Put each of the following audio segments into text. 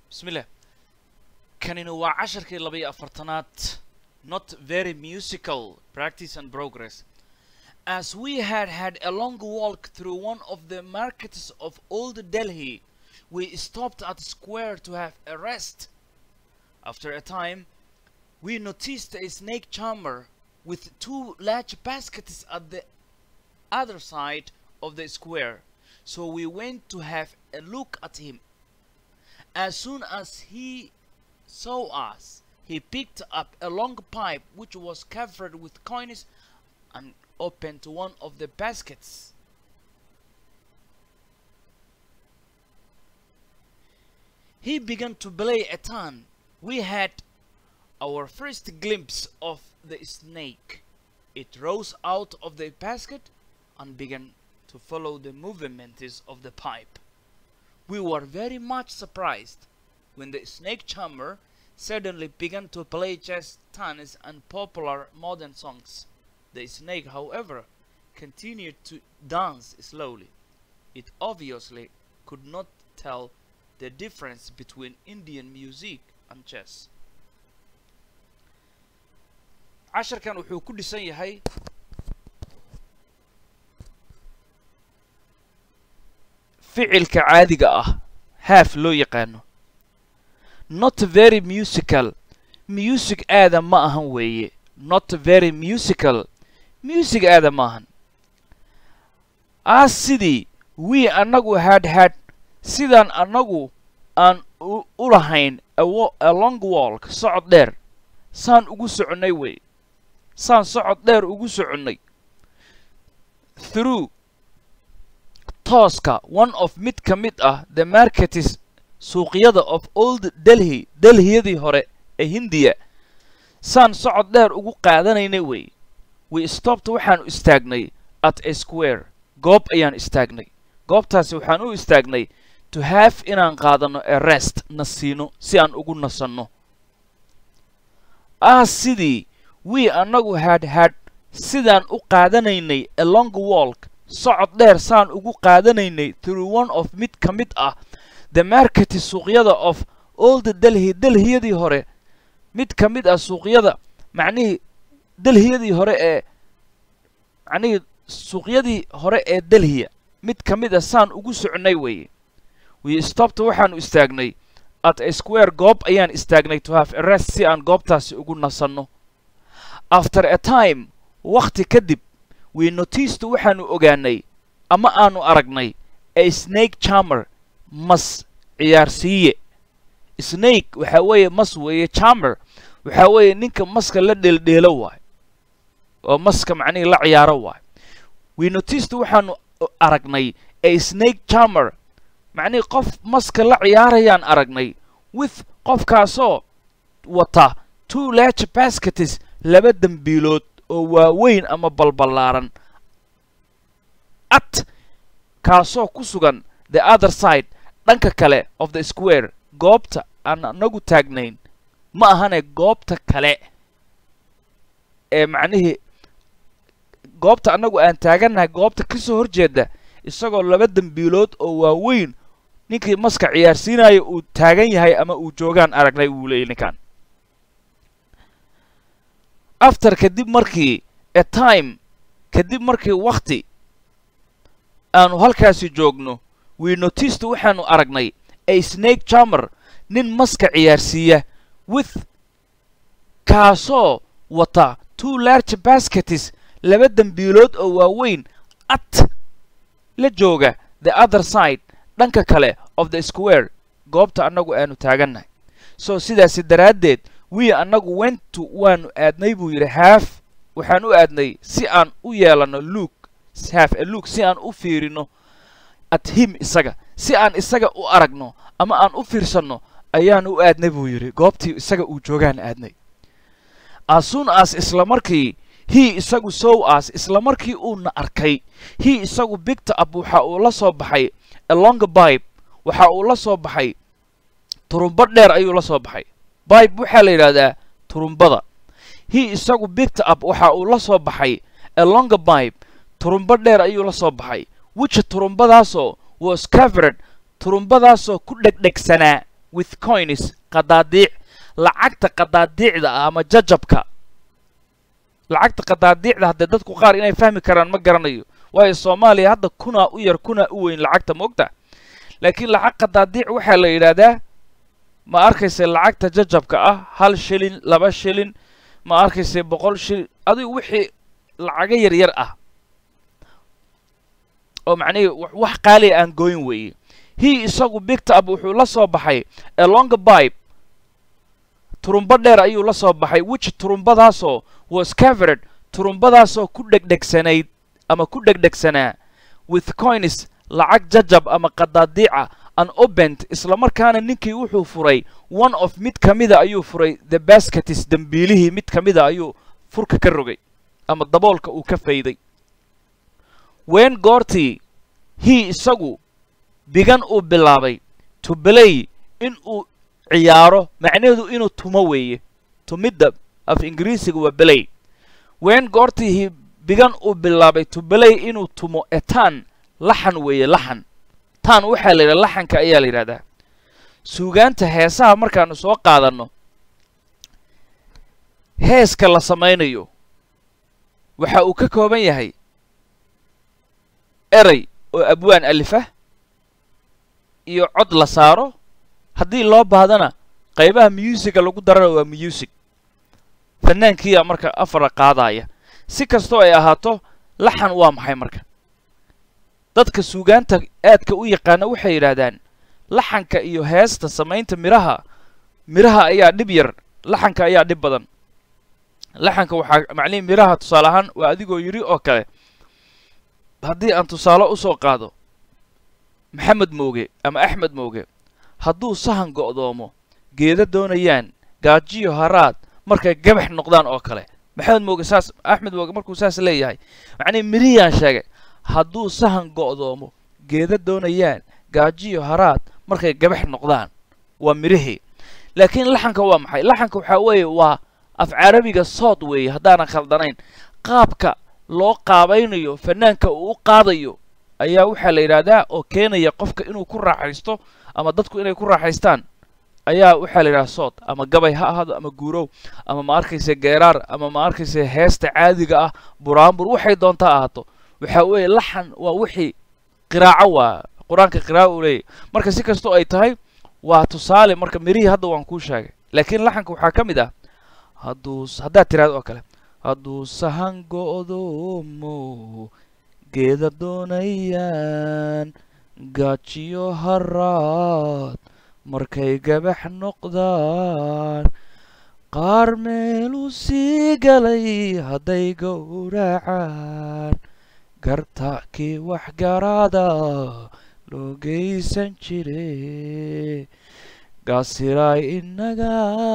bismillah kanina waa casharkii laba iyo afartanaad not very musical practice and progress as we had had a long walk through one of the markets of old delhi we stopped at a square to have a rest after a time we noticed a snake charmer with two large baskets at the other side of the square so we went to have a look at him as soon as he saw us, he picked up a long pipe which was covered with coins and opened one of the baskets. He began to play a tune. We had our first glimpse of the snake. It rose out of the basket and began to follow the movements of the pipe. We were very much surprised when the snake charmer suddenly began to play jazz tunes and popular modern songs. The snake, however, continued to dance slowly. It obviously could not tell the difference between Indian music and jazz. casharkan wuxuu ku dhisan yahay ficilka caadiga ah haaf loo yaqaano not very musical music aada ma ahan weeye not very musical music aada ma ahan as sidii wii annagu had had sidaan annagu aan u lahayn a long walk socod dheer saan ugu soconnay wey saan socod dheer ugu soconnay through tooska one of mid ka mid ah the marketis suuqyada of old delhi delhiyadii hore ee hindiya saan socod dheer ugu qaadanaynay wey we stopped waxaanu istaagnay at a square goob ayaan istaagnay goobtaasi waxaan u istaagnay to have inaan qaadanno a rest na siino si aan ugu nasanno ah sidii wii annagu had had sidaan u qaadanaynay a long walk socod dheer saan ugu qaadanaynay through one of mid ka mid ah the marketi suuqyada of old delhi delhiyadii hore mid ka mid ah suuqyada macnihii delhiyadii hore ee macnihii suuqyadii hore ee delhiya mid ka mid ah saan ugu socnay weeye we stopped waxaanu istaagnay at a square goob ayaan istaagnay to have a rest si aan goobtaasi ugu nasanno after a time wakhti kadib we noticed waxaanu ogaanay ama aanu aragnay a snake charmer mas ciyaarsiiye snake waxaa weeye mas weeye charmer waxaa weeye ninka maska la dheeldheelo waayo oo maska macnihii la ciyaaro waayo we noticed waxaanu aragnay a snake charmer macnihii qof maska la ciyaarayaan aragnay with qofkaasoo wata two large baskets laba dembiilood oo waaweyn ama balballaaran at kaasoo ku sugan the other side dhanka kale of the square goobta aan anagu taagnayn ma ahane goobta kale ee macnihii goobta annagu aan taagannahay goobta ka soo horjeeda isagoo laba dembiilood oo waaweyn ninkii maska ciyaarsiinaya uu taagan yahay ama uu joogaan aragnay wuu leeyay ninkan after kadib markii a time kadib markii wakhti aanu halkaasi joogno we noticed waxaanu aragnay a snake charmer nin maska ciyaarsiiya with kaasoo wata two large baskets laba dembiilood oo waaweyn at la jooga the other side dhanka kale of the square goobta annagu aanu taagannahay so sidaasi daraaddeed wii annagu wentu waanu aadnay buu yidhi haaf waxaan u aadnay si aan u yeelanno luuk haaf a luuk si aan u fiirino at him isaga si aan isaga u aragno ama aan u fiirsanno ayaan u aadnay buu yidhi goobtii isaga uu joogaan aadnay asuun as isla markii hii isagu sow as isla markii uuna arkay hii isagu bigta ab waxa uu la soo baxay alonga bibe waxa uu la soo baxay turumbo dheer ayuu la soo baxay bibe waxaa la yidhahdaa turumbada hii isagu bigta ab waxa uu la soo baxay alonga bibe turumbo dheer ayuu la soo baxay wija turumbadaasoo was covered turumbadaasoo ku dhegdhegsanaa with coins qadaadiic lacagta qadaadiicda ah ama jajabka lacagta qadaadiicda haddee dadku qaar inay fahmi karaan ma garanayo waayo soomaaliya hadda kunaa u yar kunaa u weyn lacagta moogta laakiin lacag qadaadiic waxaa la yidhaahdaa ma arkayse lacagta jajabka ah hal shilin laba shilin ma arkayse boqol shilin adigu wixii lacago yar yar ah oo macnihii wax qaaliya aan gooyin weeye hi isagu bigta ab wuxuu la soo baxay alonga bibe turumbo dheer ayuu la soo baxay which turumbadaasoo was covered turumbadaasoo ku dhegdhegsanayd ama ku dhegdhegsanaa with coins lacag jajab ama qadaadiica an obent islamarkaana ninkii wuxuu furay one of mid ka mida ayuu furay the basketis dembiilihii mid ka mida ayuu furka ka rogay ama daboolka uu ka fayday ween goortii hi isagu bigan uu bilaabay to belay in uu ciyaaro macnaheedu inuu tumo weeye tumidda af ingiriisiga waa belay ween goortii hi bigan uu bilaabay to belay inuu tumo etaan laxan weeye laxan taan waxaa la yidhaha laxanka ayaa la yidhahdaa suugaanta heesaha markaanu soo qaadanno heeska la samaynayo waxa uu ka kooban yahay erey oo abwaan alifah iyo cod la saaro haddii loo baahdana qaybaha muusicga lagu darana waa muusig fanaankiiyaa marka afara qaadaya si kastoo ay ahaato laxan waa maxay marka dadka suugaanta aadka u yaqaana waxay yidhaahdaan laxanka iyo heesta samaynta midhaha midhaha ayaa dhib yar laxanka ayaa dhib badan laxanka waxaa macnihi midhaha tusaale ahaan waa adigoo yidhi oo kale haddii aan tusaale u soo qaado maxamed mooge ama axmed mooge hadduu sahan go'doomo geeda doonayaan gaajiyo haraad markay gabax noqdaan oo kale maxamed mooge saas axmed mooge markuu saas leeyahay macnihi midhihiyaan sheegay hadduu sahan go'doomo geeda doonayaan gaajiyo haraad markay gabax noqdaan waa midhihii laakiin laxanka waa maxay laxanka waxaa weeye waa af carabiga sood weeye haddaanan khaldanayn qaabka loo qaabaynayo fanaanka uu u qaadayo ayaa waxaa la yidhaahdaa oo keenaya qofka inuu ku raaxaysto ama dadku inay ku raaxaystaan ayaa waxaa la yidhaha sood ama gabay ha ahaado ama guurow ama ma arkayse geeraar ama ma arkayse heesta caadiga ah buraanbur waxay doontaa ahaato waxaa weeye laxan waa wixii qiraaco waa qur-aanka qiraaco uu leeyahy marka si kastoo ay tahay waa tusaale marka mirihii hadda waan kuu sheegay laakiin laxanka waxaa ka mid ah hadduu haddaad tiraado oo kale hadduu sahan go'doomo geeda doonayaan gaajiyo haraad markay gabax noqdaan qaar meeluu sii galay hadday gowracaan garta kii wax garaada loo geysan jire gaasiraay inaga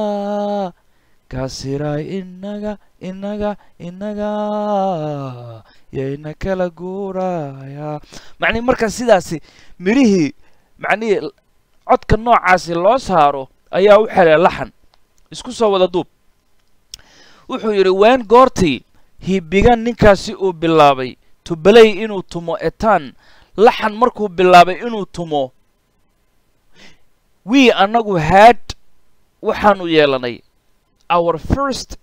gaasiraay inaga inaga inaga yayna kala guuraya macnihi marka sidaasi midhihii macnihii codka noocaasi loo saaro ayaa u xelay laxan isku soo wada duub wuxuu yidhi ween goortii hibigan ninkaasi uu bilaabay tubaley inuu tumo etaan laxan markuu bilaabay inuu tumo wii annagu haad waxaanu yeelanay our first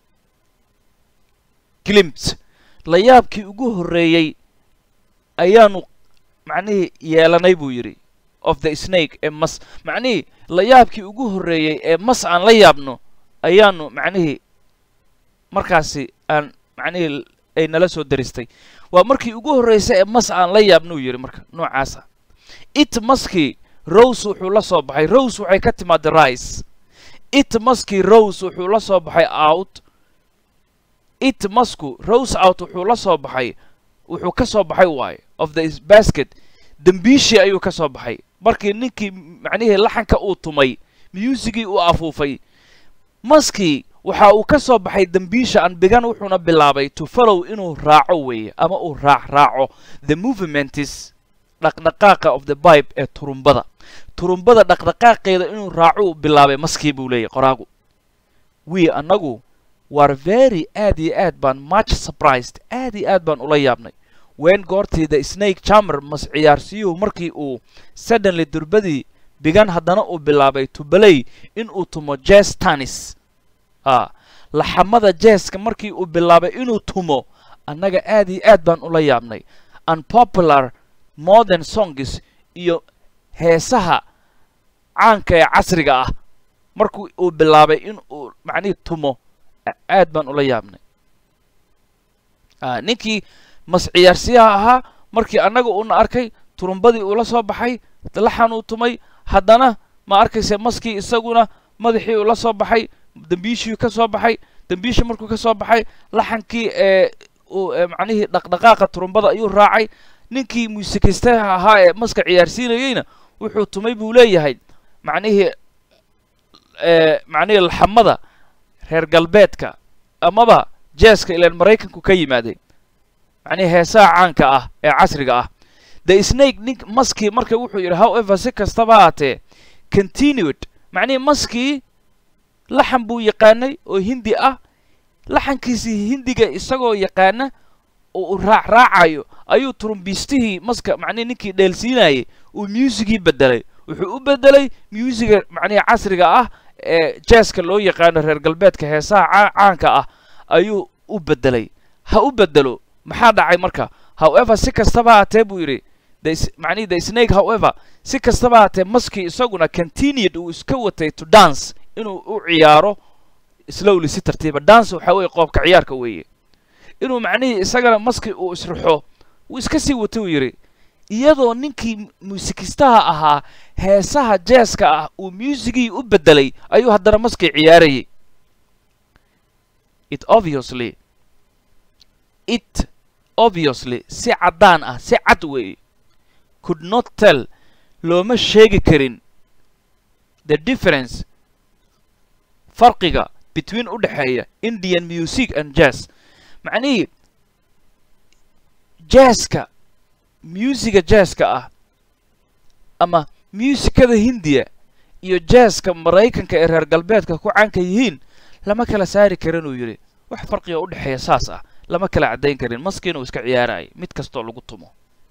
glimt layaabkii ugu horreeyey ayaanu macnihii yeelanay buu yidhi of the snake ee mas macnihii layaabkii ugu horreeyey ee mas aan la yaabno ayaanu macnihii markaasi aan macnihii ay nala soo daristay waa markii ugu horraysay ee mas aan la yaabnuu yidhi marka noocaasa it maskii rose wuxuu la soo baxay rose waxay ka timaada rice it maskii rose wuxuu la soo baxay out it masku rose out wuxuu la soo baxay wuxuu ka soo baxay waaye of the basket dembiishii ayuu ka soo baxay markii ninkii macnihii laxanka uu tumay musigii uu afuufay maskii waxa uu ka soo baxay dembiisha anbigan wuxuuna bilaabay to follow inuu raaco weeye ama uu raac raaco the movementis dhaqdhaqaaqa of the bibe ee turumbada turumbada dhaqdhaqaaqeeda inuu raaco uu bilaabay maskii buu leeyahy qoraagu wii annagu war very aad iyo aad baan much surprised aad iyo aad baan ula yaabnay ween goortii the snake jammer mas ciyaarsiyuhu markii uu suddenly durbadii bigan haddana uu bilaabay to play inuu tumo jazz tanis a laxamada jazzka markii uu bilaabay inuu tumo annaga aad iyo aad baan ula yaabnay unpopular modern songs iyo heesaha caanka ee casriga ah markii uu bilaabay in uu macnihii tumo aad baan ula yaabnay ninkii mas ciyaarsiyaha ahaa markii annaga uuna arkay turumbadii uula soo baxay laxan uu tumay haddana ma arkayse maskii isaguna madaxii ula soo baxay dembiishii ka soo baxay dembiishii markuu ka soo baxay laxankii ee macnihii dhaqdhaqaaqa turumbada ayuu raacay ninkii muusikaystaha ahaa ee maska ciyaarsiinayeyna wuxuu tumay buu leeyahay macnihii macnihii laxamada reer galbeedka amaba jeeska ilaan maraykanku ka yimaaday macnihii heesaha caanka ah ee casriga ah the snake nink maskii marka wuxuu yidhi however si kastaba haatee continued macnihii maskii laxan buu yaqaanay oo hindi ah laxankiisii hindiga isagoo yaqaana oo uu raac raacayo ayuu turumbiistihii maska macnihi ninkii dheelsiinayay uu muusigii bedelay wuxuu u bedelay muusiga macnihi casriga ah ee jeeska loo yaqaano reer galbeedka heesaha caanka ah ayuu u bedelay ha u bedelo maxaa dhacay marka however si kastaba haatee buu yidhi macnihi the snake however si kastaba haatee maskii isaguna continued uu iska watay to dance inuu u ciyaaro slowly si tartiiba dance waxaa weeye qoobka ciyaarka weeye inuu macnihii isagana maskii uu israxo wuu iska sii watay uu yidhi iyadoo ninkii muusikistaha ahaa heesaha jeeska ah uu muusigii u bedelay ayuu haddana maskii ciyaarayay it obviously it obviously si caddaan ah si cad weeye could not tell looma sheegi karin the difference farqiga between u dhexeeya indian music and jazz macnihii jazzka muusiga jazzka ah ama muusikada hindiya iyo jazzka maraykanka ee reer galbeedka ku caanka yihiin lama kala saari karin uu yidhi wax farqiga u dhexeeya saas ah lama kala caddayn karin maskiina uu iska ciyaarayay mid kastoo lagu tumo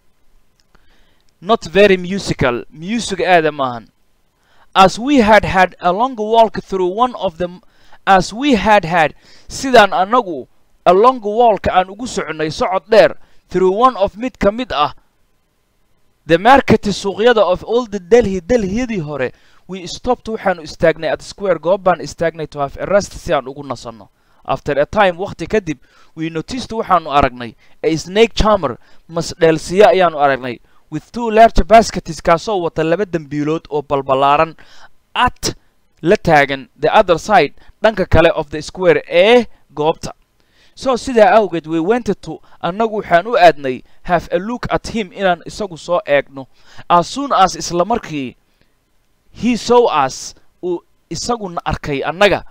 not very musical music aada maahan as we had had a long walk through one of them as we had had sidaan annagu a long walk aan ugu soconnay socod dheer through one of mid ka mid ah the market suuqyada of all the delhi delhiyadii hore we stopped waxaanu istaagnay at square goob baan istaagnay to have a rest si aan ugu nasanno after a time wakhti kadib we noticed waxaanu aragnay a snake charmer masdheelsiye ayaanu aragnay with two large baskets kaasoo wata laba dembiilood oo balbalaaran at la taagan the other side dhanka kale of the square ee goobta so sidaa awgeed we wented to annagu waxaan u aadnay have a look at him inaan isagu soo eegno as soon as isla markii he sow us uu isaguna arkay annaga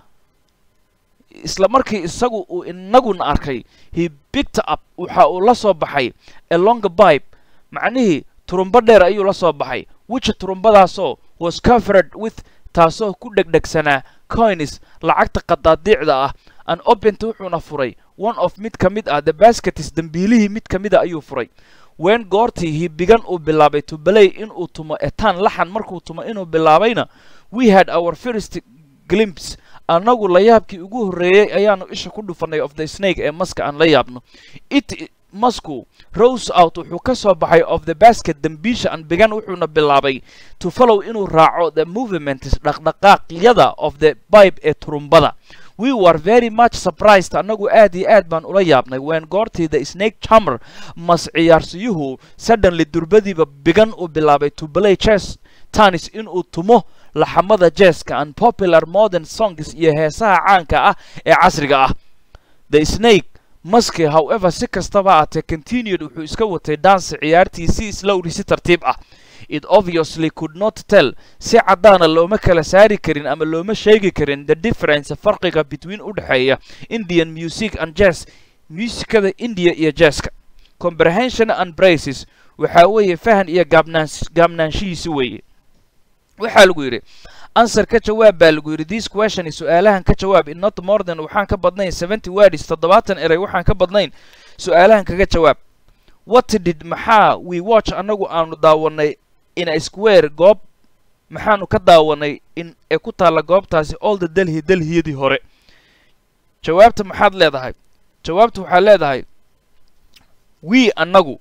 isla markii isagu uu inaguna arkay he picked up waxa uu la soo baxay a longer pipe macnihii turumbo dheer ayuu la soo baxay which turumbadaasoo was covered with taasoo ku dhegdhegsanaa coins lacagta qadaadiicda ah an opent wuxuuna furay one of mid ka mid ah the baskets dembiilihii mid ka mida ayuu furay wen goortii hibigan uu bilaabay to balay inuu tumo etaan laxan markuu tumo inuu bilaabayna we had our first glimpse annagu layaabkii ugu horreeyey ayaanu isha ku dhufanay of the snake ee maska aan la yaabno it masku rose out wuxuu ka soo baxay of the basket dembiisha an bigan wuxuuna bilaabay to follow inuu raaco the movements dhaqdhaqaaqyada of the bibe ee turumbada we were very much surprised annagu aad iyo aad baan ula yaabnay wen goortii the snake charmer mas ciyaarsiyuhu suddenly durbadiiba bigan uu bilaabay to play chess tanis inuu tumo laxamada jeeska and popular modern songs iyo heesaha caanka ah ee casriga ah the snake maski however si kastaba aatee continued wuxuu iska watay danse ciyaartiisii slowly si tartiib ah it obviously could not tell si caddaana looma kala saari karin ama looma sheegi karin the difference farqiga between u dhexeeya indian music and jazz muusikada india iyo jazzka comprehension and braces waxaa weeye fahan iyo gaabnaan gaabnaanshihiisi weeye waxaa lagu yidhi answer ka jawaab baa lagu yidhi this question su-aalahan ka jawaab in not more than waxaan ka badnayn seventy words toddobaatan eray waxaan ka badnayn su-aalahan kaga jawaab what did maxaa we watch annagu aanu daawanay in a square goob maxaanu ka daawanay in ee ku taalla goobtaasi all the delhi delhiyadii hore jawaabta maxaad leedahay jawaabta waxaad leedahay we annagu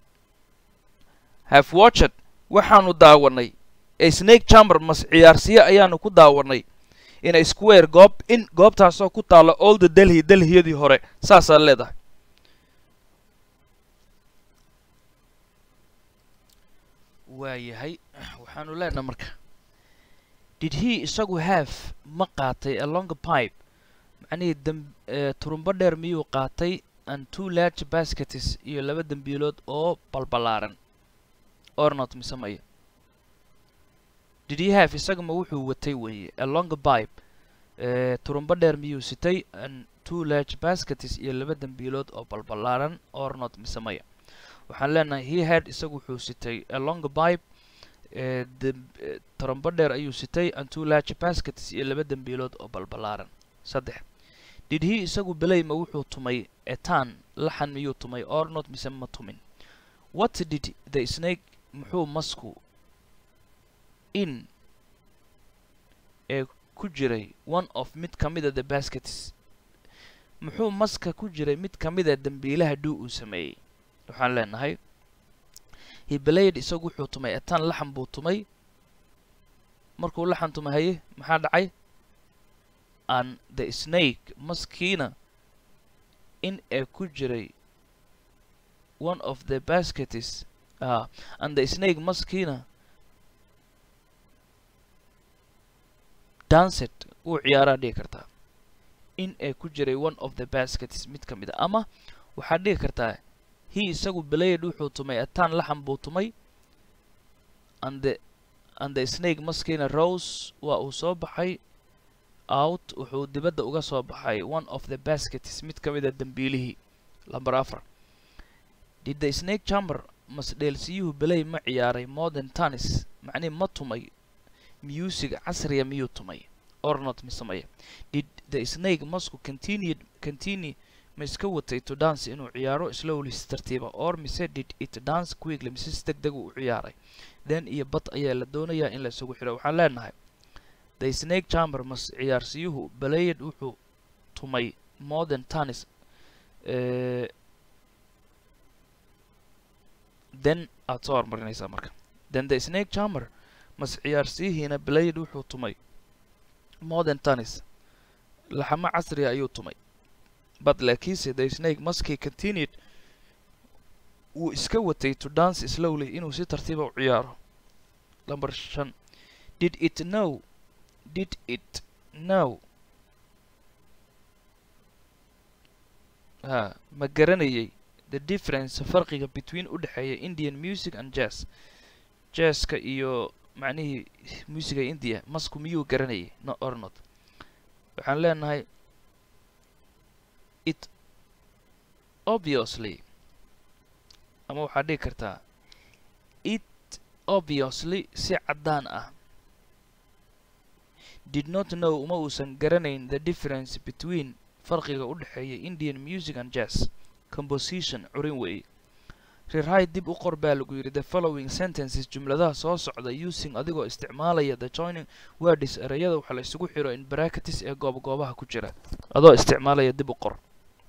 have watched waxaanu daawanay a snake chamber mas ciyaarsiye ayaanu ku daawanay in a square goob in goobtaasoo ku taalla all the delhi delhiyadii hore saasaad leedahay waayahay waxaanu leenaha marka did he isagu have ma qaatay a longer pipe macnihii dam turumbo dheer miyuu qaatay and two large baskets iyo laba dembiilood oo balbalaaran ornot mise maya did he have isaga ma wuxuu watay weeye a longer pipe turumbo dheer miyuu sitay and two large baskets iyo laba dembiilood oo balbalaaran ornot mise maya waxaan leenahay he had isagu wuxuu sitay a longer pipe turumbo dheer ayuu sitay and two large baskets iyo laba dembiilood oo balbalaaran saddex did he isagu belay ma wuxuu tumay etan laxan miyuu tumay ornot mise ma tumin what did the snake muxuu masku in ee ku jiray one of mid ka mida the baskets muxuu maska ku jiray mid ka mida dembiilaha dhuu uu sameeyey waxaan leenahay hibelayed isagu wuxuu tumay etan laxan buu tumay markuu laxan tumay haye maxaa dhacay and the snake maskiina in ee ku jiray one of the baskets uh, and the snake maskiina dancet wuu ciyaaraa dhigi kartaa in ee ku jiray one of the baskets mid ka mid a ama waxaad dhigi kartaa he isagu belayed wuxuu tumay etan laxan buu tumay and the and the snake maskiina rose waa uu soo baxay out wuxuu dibadda uga soo baxay one of the baskets mid ka mid a dembiilihii lamber afar did the snake chamber masdheelsiyuhu belay ma ciyaaray modern tennis macnihi ma tumay music casriya miyuu tumay ornot misamaya did the snake masku continued continue ma iska watay to dance inuu ciyaaro slowly si tartiiba or mise did it dance quickly mise si deg deg u ciyaaray then iyo bad ayaa la doonayaa in la isugu xidho waxaan leenahay the snake chamber mas ciyaarsiyuhu belayed wuxuu tumay modern tennis then aad soo hormarinaysaa marka then the snake chamber mas ciyaarsiyihiina belayed wuxuu tumay modern tennis laxamo casriga ayuu tumay but laakiinse the snake maskii continued wuu iska watay to dance slowly inuu si tartiiba u ciyaaro number shan did it know did it know ha ma garanayay the difference farqiga between u dhexeeya indian music and jazz jazzka iyo macnihii musiga india masku miyuu garanayay no or not waxaan leenahay it obviously ama waxaad dhigi kartaa it obviously si caddaan ah did not know uma uusan garanayn the difference between farqiga u dhexeeya indian music and jazz composition curin weeye rewrite dib u qor baa lagu yidhi the following sentences jumladaha soo socda using adigoo isticmaalaya the joining words ereyada waxa la isugu xiro in bracketis ee goobgoobaha ku jira adoo isticmaalaya dib u qor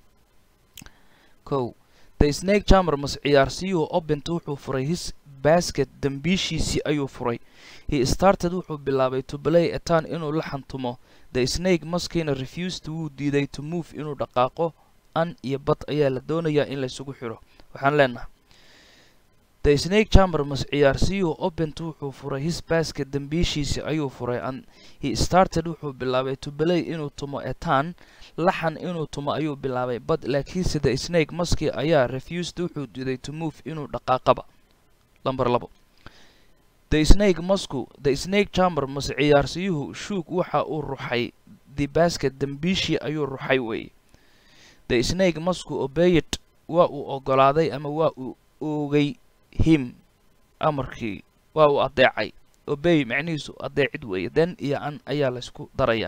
kow the snake chamber mas ciyaarsiyuhu obent wuxuu furay his basket dambiishiisii ayuu furay he started wuxuu bilaabay to play etan inuu la xantumo the snake maskiina refused wuu diiday to move inuu dhaqaaqo an iyo bad ayaa la doonayaa in laysugu xiro waxaan leenahay the snake chamber mas ciyaarsiyuhu obent wuxuu furay his basket dambiishiisii ayuu furay and he started wuxuu bilaabay to play inuu tumo etan laxan inuu tumo ayuu bilaabay bad laakiinse the snake maski ayaa refused wuxuu diiday to move inuu dhaqaaqaba lamber labo the snake masku the snake chamber mas ciyaarsiyuhu shuug waxa uu ruxay the basket dambiishii ayuu ruxay weeye the snake masku obeyed waa uu ogolaaday ama waa uu oogay him amarkii waa uu adeecay obey macnihiisu adeecid weeye then iyo an ayaa laysku darayaa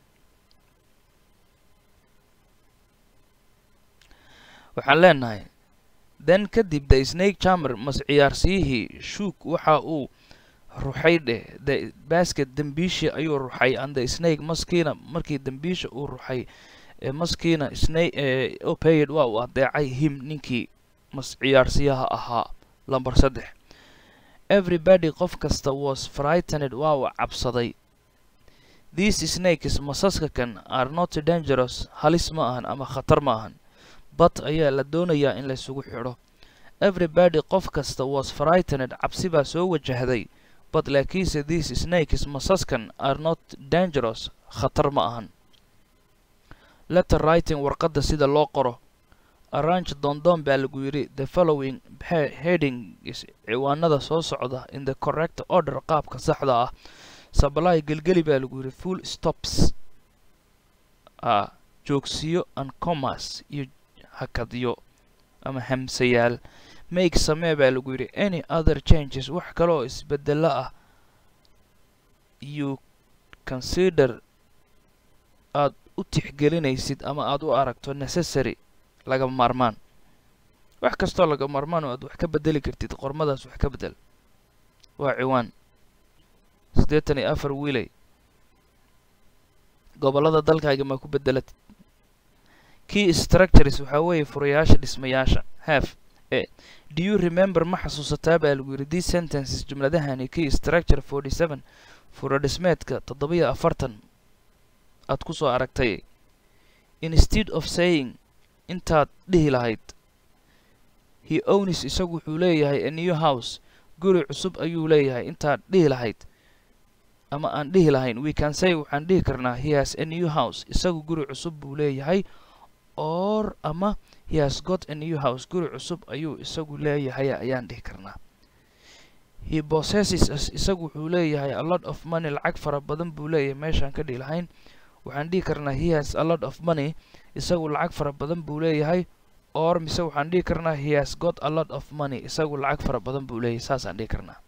waxaan leenahay then kadib the snake chamber mas ciyaarsiyihii shuug waxa uu ruxay dheh the basket dembiishi ayuu ruxay and the snake maskiina markii dembiisha uu ruxay ee maskiina snake ee opayed waa uu adeecay him ninkii mas ciyaarsiyaha ahaa lamber saddex everybody qof kasta was frightened waa uu cabsaday these snakes masaska kan are not dangerous halis ma ahan ama khatar ma ahan but ayaa la doonayaa in laysugu xidho everybody qof kasta was frightened cabsi baa soo wajahday but laakiinse these snakes masaskan are not dangerous khatar ma ahan letter writing warqadda sida loo qoro arrange doondoon baa lagu yidhi the following heading is ciwaanada soo socda in the correct order qaabka saxda ah supply gelgeli baa lagu yidhi full stops a joogsiyo and commerce iyo hakadyo ama hamsayaal make samee baa lagu yidhi any other changes wax kale oo isbedelo ah you consider aad u tixgelinaysid ama aad u aragto necessary laga maarmaan wax kastoo laga maarmaan oo aad wax ka bedeli kartid qormadaas wax ka bedel waa ciwaan siddeetan iyo afar wiiley gobollada dalkaaga maa ku bedelatid key structures waxaa weeye furayaasha dhismayaasha have e do you remember ma xasuusataa baa lagu yidhi these sentences jumladahani key structure forty seven fura dhismeedka toddobiyo afartan aad ku soo aragtay instead of saying intaad dhihi lahayd he ownis isagu wuxuu leeyahay a new house guri cusub ayuu leeyahay intaad dhihi lahayd ama aan dhihi lahayn we can say waxaan dhihi karnaa he has a new house isagu guri cusub buu leeyahay or ama he has got a new house guri cusub ayuu isagu leeyahay ayaan dhihi karnaa he possesses us isagu wuxuu leeyahay a lot of money lacag fara badan buu leeyahay meeshaan ka dhihi lahayn waxaan dhihi karnaa he has a lot of money isagu lacag fara badan buu leeyahay or mise waxaan dhihi karnaa he has got a lot of money isagu lacag fara badan buu leeyahay saasaan dhihi karnaa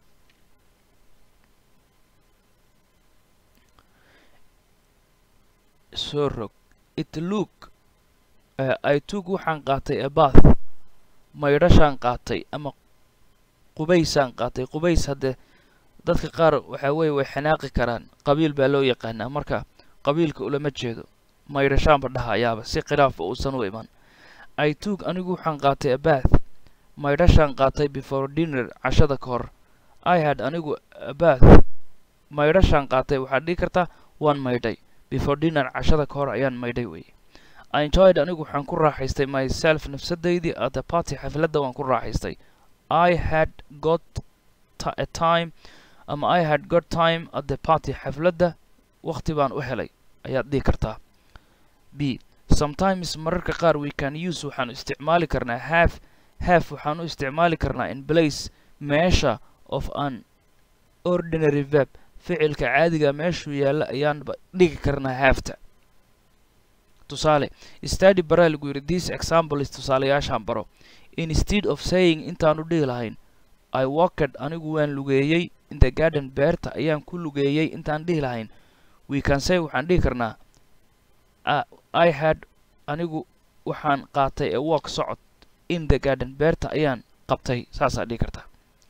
soo rog it look i took waxaan qaatay a bath maydhashaan qaatay ama qubaysaan qaatay qubays haddee dadka qaar waxaa weeye way xanaaqi karaan qabiil baa loo yaqaanaa marka qabiilka ulama jeedo maydhashaanba dhahayaaba si khilaafa uusan u iman i took anigu waxaan qaatay a bath maydhashaan qaatay before dinner cashada ka hor i had anigu a bath maydhashaan qaatay waxaad dhihi kartaa waan maydhay before dinner cashada ka hor ayaan maydhay weye i enjoyed anigu waxaan ku raaxaystay myself nafsadaydii at the party xafladda waan ku raaxaystay i had got a time ama i had got time at the party xafladda waqti baan u helay ayaad dhihi kartaa b sometimes mararka qaar we can use waxaanu isticmaali karnaa half half waxaan u isticmaali karnaa in place meesha of an ordinary verb ficilka caadiga meeshuu yaalla ayaanba dhigi karnaa halfta tusaale study baraa lagu yidhi this example is tusaalayaashaan baro instead of saying intaanu dhihi lahayn i walked anigu waan lugeeyey in the garden beerta ayaan ku lugeeyey intaan dhihi lahayn we can say waxaan dhihi karnaa i had anigu waxaan qaatay a walk socod in the garden beerta ayaan qabtay saasaa dhihi kartaa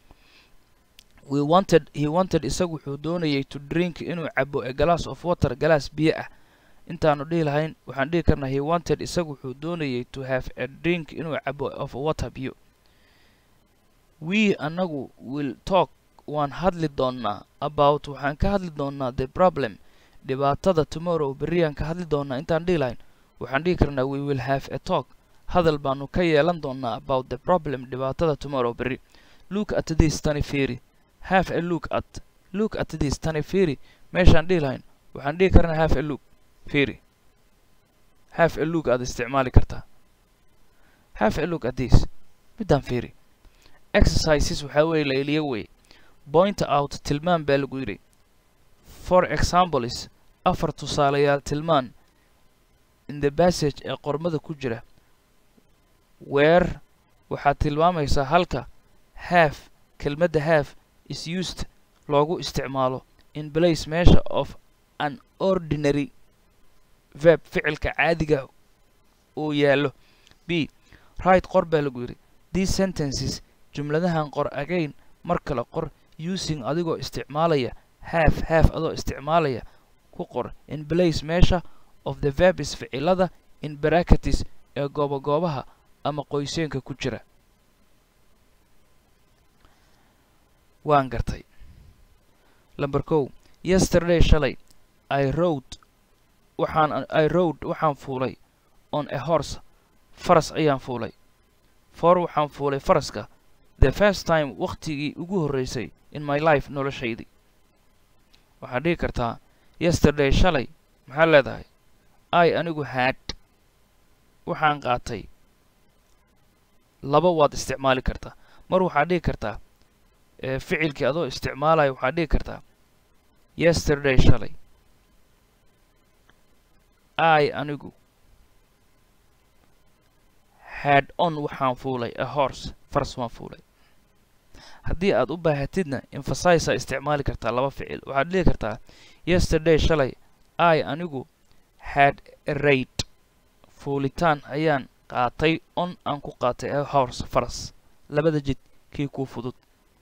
we wanted he wanted isagu wuxuu doonayay to drink inuu cabo a glass of water galaas biyo ah intaanu dhihi lahayn waxaan dhihi karnaa he wanted isagu wuxuu doonayay to have a drink inuu cabo of water biyo we anagu will talk waan hadli doonnaa about waxaan ka hadli doonnaa the problem dhibaatada tomorrow berriyaan ka hadli doonnaa intaan dhihi lahayn waxaan dhihi karnaa we will have a talk hadal baanu ka yeelan doonnaa about the problem dhibaatada tomorrow berri look at this tani fiiri have a look at look at this tani fiiri meeshaan dhihi lahayn waxaan dhihi karnaa have a look fiiri have a look aad isticmaali kartaa have a look at this middaan fiiri exercises waxaa weeye layliyo wey point out tilmaan baa lagu yidhi for examples afar tusaalayaal tilmaan in the passage ee qormada ku jira weer waxaad tilmaamaysaa halka have kelmadda have is used loogu isticmaalo in place meesha of an ordinary verb ficilka caadiga uu yaallo b right qor baa lagu yidhi these sentences jumladahan qor again mar kale qor using adigoo isticmaalaya half half adoo isticmaalaya ku qor in place meesha of the verbis ficilada in bracketis ee goobagoobaha ama qoyseenka ku jira waan gartay lamber kow yesterday shalay i rode waxaan i rode waxaan fuulay on a horse faras ayaan fuulay for waxaan fuulay faraska the first time wakhtigii ugu horreysay in my life noloshaydii waxaad dhihi kartaa yesterday shalay maxaad leedahay i anigu had waxaan qaatay laba waad isticmaali kartaa mar waxaad dhihi kartaa ficilkii adoo isticmaalaya waxaad dhihi kartaa yesterday shalay i anigu had on waxaan fuulay a horse faras waan fuulay haddii aad u baahatidna emphasisaa isticmaali kartaa laba ficil waxaad dhihi kartaa yesterday shalay i anigu had a raid fuulitaan ayaan qaatay on aan ku qaatay a horse faras labada jid kii kuu fudud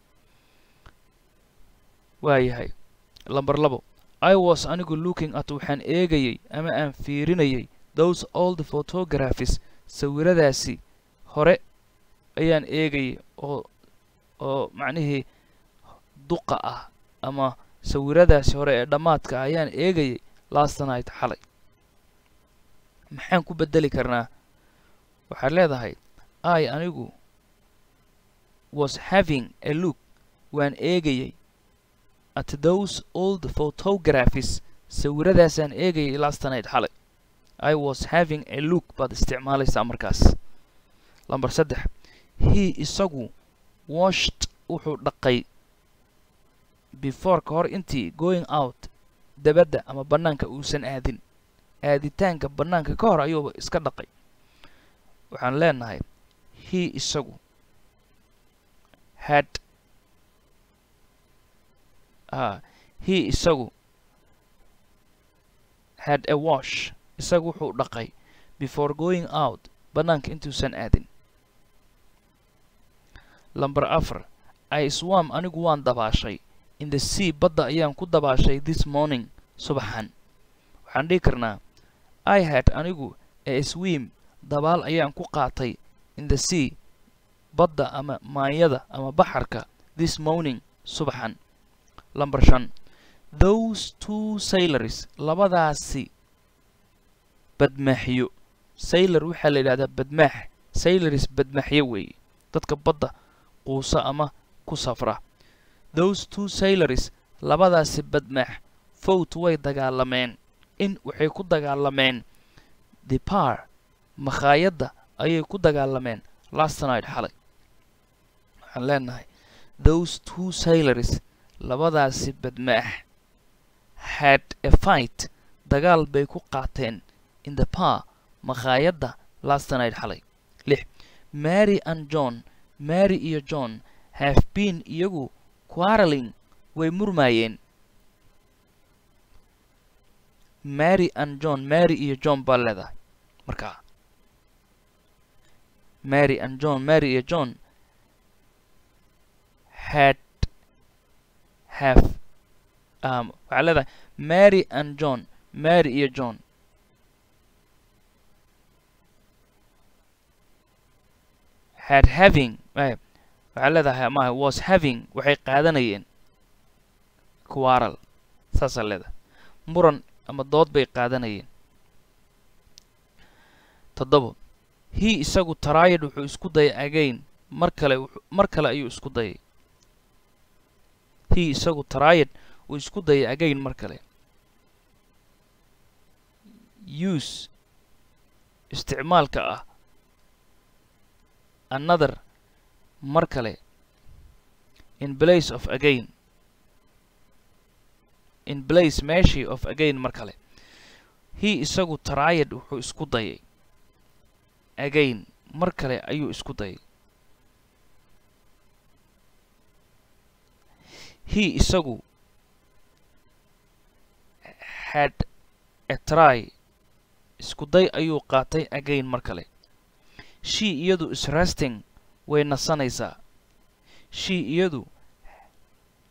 waayahay lamber labo i was anigu looking at waxaan eegayay ama aan fiirinayay those old photographies sawiradaasi hore ayaan eegayay oo oo macnihii duqa ah ama sawiradaasi hore ee dhammaadka ayaan eegayay last night xalay maxaan ku beddeli karnaa waxaad leedahay i anigu was having a look waan eegayay at those old photographies sawiradaasaan eegayay last night xalay i was having a look baad isticmaalaysaa markaas lamber saddex he isagu washed wuxuu dhaqay before ka hor intii going out dabadda ama bannaanka uusan aadin aaditaanka bannaanka ka hor ayuuba iska dhaqay waxaan leenahay he isagu had a he isagu had a wash isagu wuxuu dhaqay before going out bannaanka intuusan aadin lamber afar i swam anigu waan dabaashay in the sea badda ayaan ku dabaashay this morning subaxan waxaan dhihi karnaa i had anigu a swim dabaal ayaan ku qaatay in the sea badda ama maanyada ama baxarka this morning subaxan lamber shan those two sailors labadaasi badmaaxyo sailor waxaa la yidhahdaa badmaax sailors badmaaxyo weeye dadka badda quusa ama ku safra those two sailors labadaasi badmaax fowt way dagaalameen in waxay ku dagaalameen the par makhaayadda ayay ku dagaalameen last night xalay waxaan leenahay those two sailors labadaasi badmaax had a fight dagaal bay ku qaateen in the par makhaayadda last night xalay lix mary and john mary iyo john have been iyagu quarreling way murmaayeen mary and john mary iyo john baa leedahay markaa mary and john mary iyo john had have um, waxaa leedahay mary and john mary iyo john had having waxaa leedahay maaha was having waxay qaadanayeen quarrel saasaa leedahay muran ama dood bay qaadanayeen toddobo he isagu taraayad wuxuu isku dayay again mar kale mar kale ayuu isku dayay he isagu taraayad uu isku dayay again mar kale use isticmaalka ah another mar kale in place of again in place meeshii of again mar kale he isagu taraayad wuxuu isku dayay again mar kale ayuu isku dayay he isagu had a try isku day ayuu qaatay again mar kale she iyadu is resting way nasanaysaa she iyadu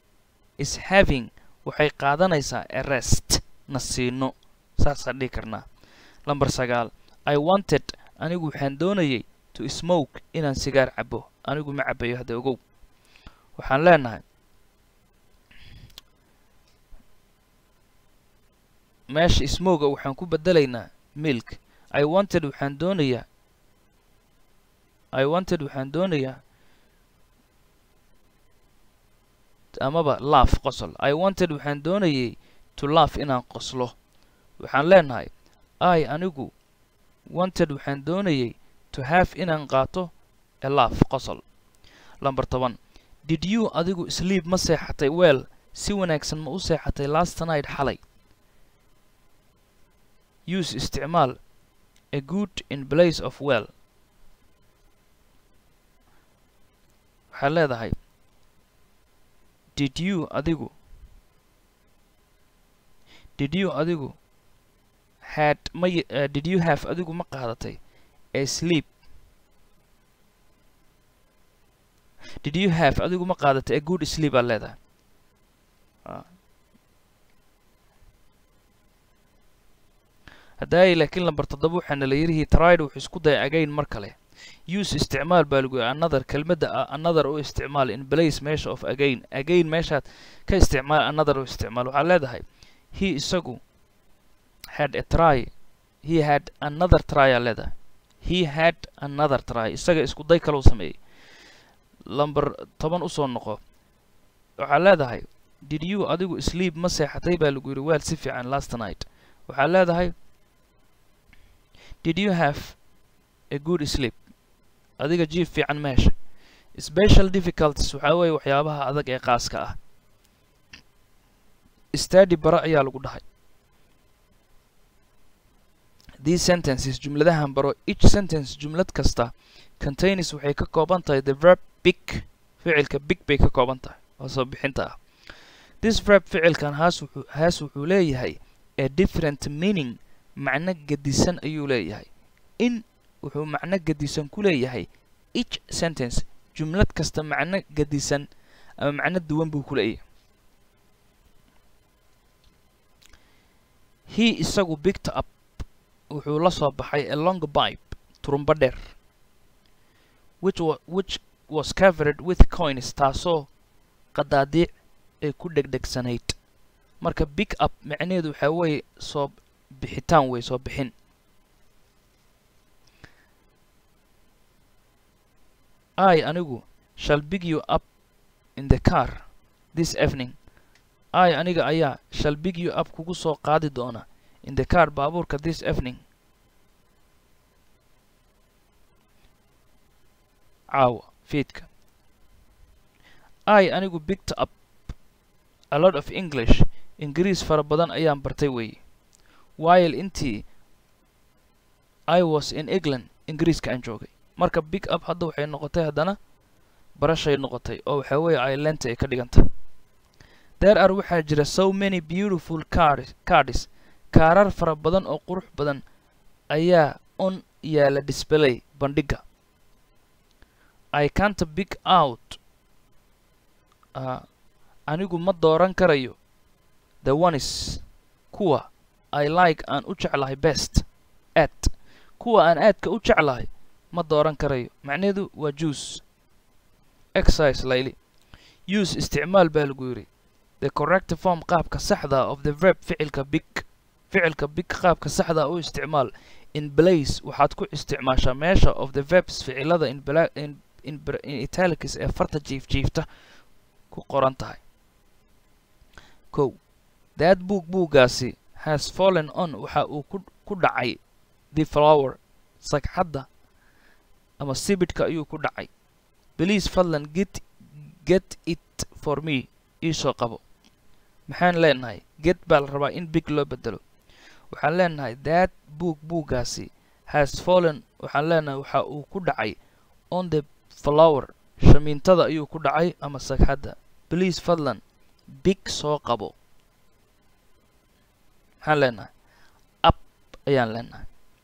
is having waxay qaadanaysaa a rest na siino saasaan dhihi karnaa lamber sagaal i wanted anigu waxaan doonayay to smoke inaan sigaar cabo anigu ma cabayo hadda ogow waxaan leenahay meesha smoga waxaan ku bedelaynaa milk i wanted waxaan doonayaa i wanted waxaan doonayaa amaba laaf qosol i wanted waxaan doonayay to laaf inaan qoslo waxaan leenahay i anigu wanted waxaan doonayay to have inaan qaato a laaf qosol lamber toban did you adigu sleep ma seexatay weel si wanaagsan ma u seexatay last night xalay use isticmaal a good in place of well waxaad leedahay did you adigu did you adigu had ma uh, did you have adigu ma qaadatay a sleep did you have adigu ma qaadatay a good sleep aad leedahay haddaay laakiin lamber toddoba waxaana la yidhihii tride wuxuu isku daya agayn mar kale use isticmaal baa lagu yihi another kelmadda ah another u isticmaal in place meesha of again again meeshaad ka isticmaal another u isticmaal waxaad leedahay he isagu had a try he had another try aa leedahay he had another try isaga isku day kalau sameeyey lamber toban usoo noqo waxaad leedahay did you adigu sleep ma seexatay baa lagu yidhi weel si fiican last night waxaad leedahay did you have a good sleep adiga jiif fiican ma heshay special difficulties waxaa weeye waxyaabaha adag ee qaaska ah stady bara ayaa lagu dhahay these sentences jumladahan baro each sentence jumlad kasta contains waxay ka kooban tahay the verb big ficilka big bay ka kooban tahay oo soo bixinta ah this verb ficilkan haas wuxuu haas wuxuu leeyahay a different meaning macno gedisan ayuu leeyahay in wuxuu macno gedisan ku leeyahay each sentence jumlad kasta macno gedisan ama macno duwan buu ku leeyahay he isagu picked up wuxuu la soo baxay a long pipe turumba dheer which wa which was covered with coins taasoo qadaadiic ay ku dhegdhegsanayd marka big up macnaheedu waxaa weeye soo bixitaan wey soo bixin i anigu shall big you up in the car this evening i aniga ayaa shall big you up kugu soo qaadi doona in the car baabuurka this evening caawa fiidka i anigu bigged up a lot of english ingiriis fara badan ayaan bartay weeye while intii i was in england ingiriiska aan joogay marka big up hadda waxay noqotay haddana barashay noqotay oo waxaa weeye ilenta ay ka dhiganta there are waxaa jira so many beautiful cars cards kaarar fara badan oo qurux badan ayaa on yaala display bandhigga i can't big out uh, anigu ma dooran karayo the ones kuwa i like aan u jeclahay best at kuwa aan aadka u jeclahay ma dooran karayo macnaheedu waa juice exercise layli use isticmaal baa lagu yidhi the correct form qaabka saxda of the verb ficilka big ficilka big qaabka saxda u isticmaal in place waxaad ku isticmaashaa meesha of the verbs ficilada in, in, in, in italics ee farta jiif jiifta ku qoran tahay kow that book buuggaasi has fallen on waxa uu ku ku dhacay the flower sagxadda ama sibidhka ayuu ku dhacay please fadlan get get it for me iisoo qabo maxaan leenahay get baa la rabaa in big loo bedelo waxaan leenahay that book buuggaasi has fallen waxaan leenahay waxa uu ku dhacay on the flower shamiintada ayuu ku dhacay ama sagxadda please fadlan big soo qabo maxaan leenahay up ayaan leenahay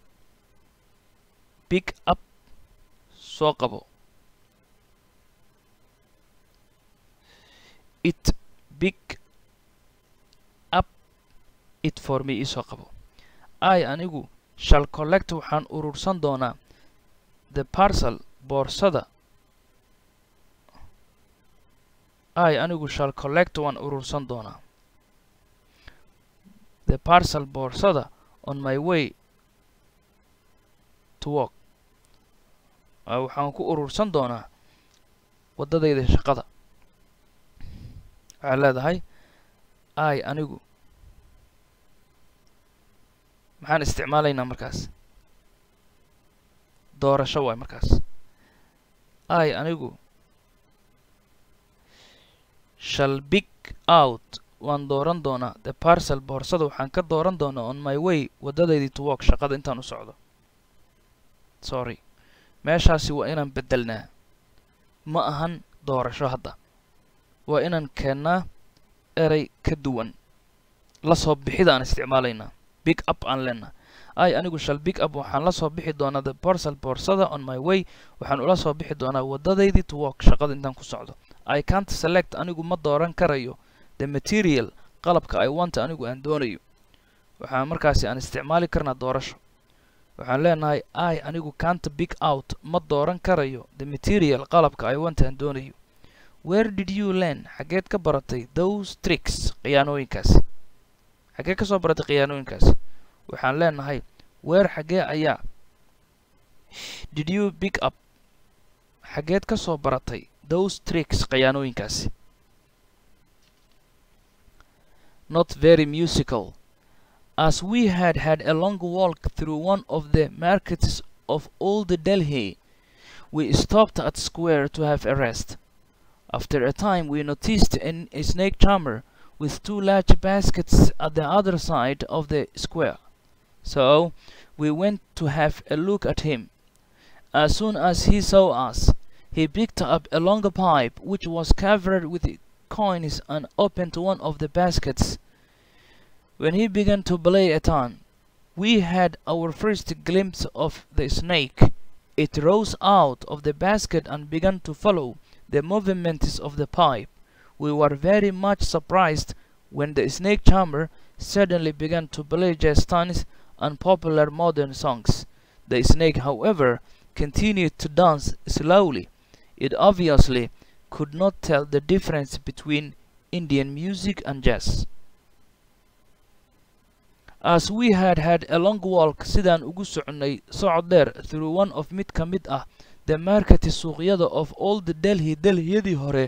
big up soo qabo it big up it for me iisoo qabo i anigu shall collect waxaan urursan doonaa the parcel boorsada i anigu shall collect waan urursan doonaa the parcel boorsada on my way to work waxaan ku urursan doonaa waddadayda shaqada waxaa leedahay i anigu maxaan isticmaalaynaa markaas doorasho waay markaas i anigu shall big out waan dooran doonaa the parcel boorsada waxaan ka dooran doonaa on my way waddadaydii to work shaqada intaan u socdo sorry meeshaasi waa inaan beddelnaa ma ahan doorasho hadda waa inaan keennaa erey ka duwan la soo bixida aan isticmaalaynaa big up aan leenaha i anigu shall big up waxaan la soo bixi doonaa the parcel boorsada on my way waxaan ula soo bixi doonaa waddadaydii to work shaqada intaan ku socdo i can't select anigu ma dooran karayo the material qalabka i want anigu aan doonayo waxaan markaasi aan isticmaali karnaa doorasho waxaan leenahay i anigu can't big out ma dooran karayo the material qalabka i want aan doonayo where did you learn xageed ka baratay those tricks khiyaanooyinkaasi xagee ka soo baratay khiyaanooyinkaasi waxaan leenahay weer xagee ayaa did you big up xageed ka soo baratay those tricks khiyaanooyinkaasi not very musical as we had had a long walk through one of the markets of old Delhi we stopped at square to have a rest after a time we noticed an, a snake charmer with two large baskets at the other side of the square. So we went to have a look at him. As soon as he saw us, he picked up a longer pipe which was covered with coins and opened one of the baskets. When he began to play a tune, we had our first glimpse of the snake. It rose out of the basket and began to follow the movements of the pipe. We were very much surprised when the snake charmer suddenly began to play jazz tunes and popular modern songs. The snake, however, continued to dance slowly. It obviously could not tell the difference between Indian music and jazz. As we had had a long walk sidaan ugu soconay socod dheer through one of mid ka mid ah the market suuqyada of old Delhi Delhiyadii hore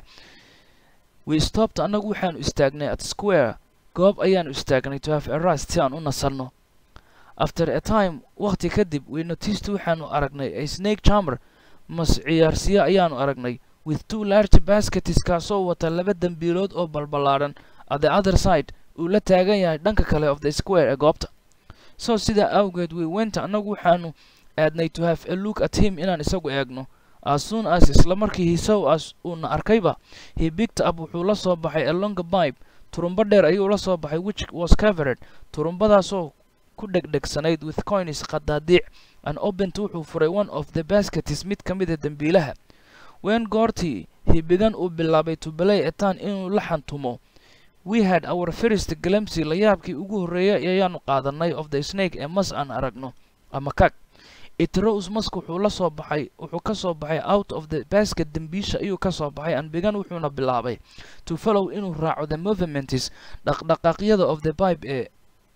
we stopped annagu waxaanu istaagnay at square goob ayaanu istaagnay to have a rest si aan u nasanno after a time waqti kadib we noticed waxaanu aragnay a snake charmer mas ciyaarsiyo ayaanu aragnay with two large baskets kaasoo wata laba dembiilood oo balballaadhan at the other side uu la taagan yahay dhanka kale of the square ee goobta so sidaa awgeed we went annagu waxaanu aadnay to have a look at him inaan isagu eegno as soon as isla markii he saw us uuna arkayba he picked up wuxuu la soo baxay a longer pipe turumbo dheer ayuu la soo baxay which was covered turumbadaasoo ku dhegdhegsanayd with coins qadaadiic and opened wuxuu furay one of the baskets mid ka mid a dembiilaha when goortii he began uu bilaabay to play a tan inuu la xantumo we had our first glimpse layaabkii ugu horreeyay ayaanu qaadanay of the snake ee mas aan aragno ama kag it rose mask wuxuu la soo baxay wuxuu ka soo baxay out of the basket dembiisha ayuu ka soo baxay and began wuxuuna bilaabay to follow inuu raaco the movements dhaqdhaqaaqyada of the pipe ee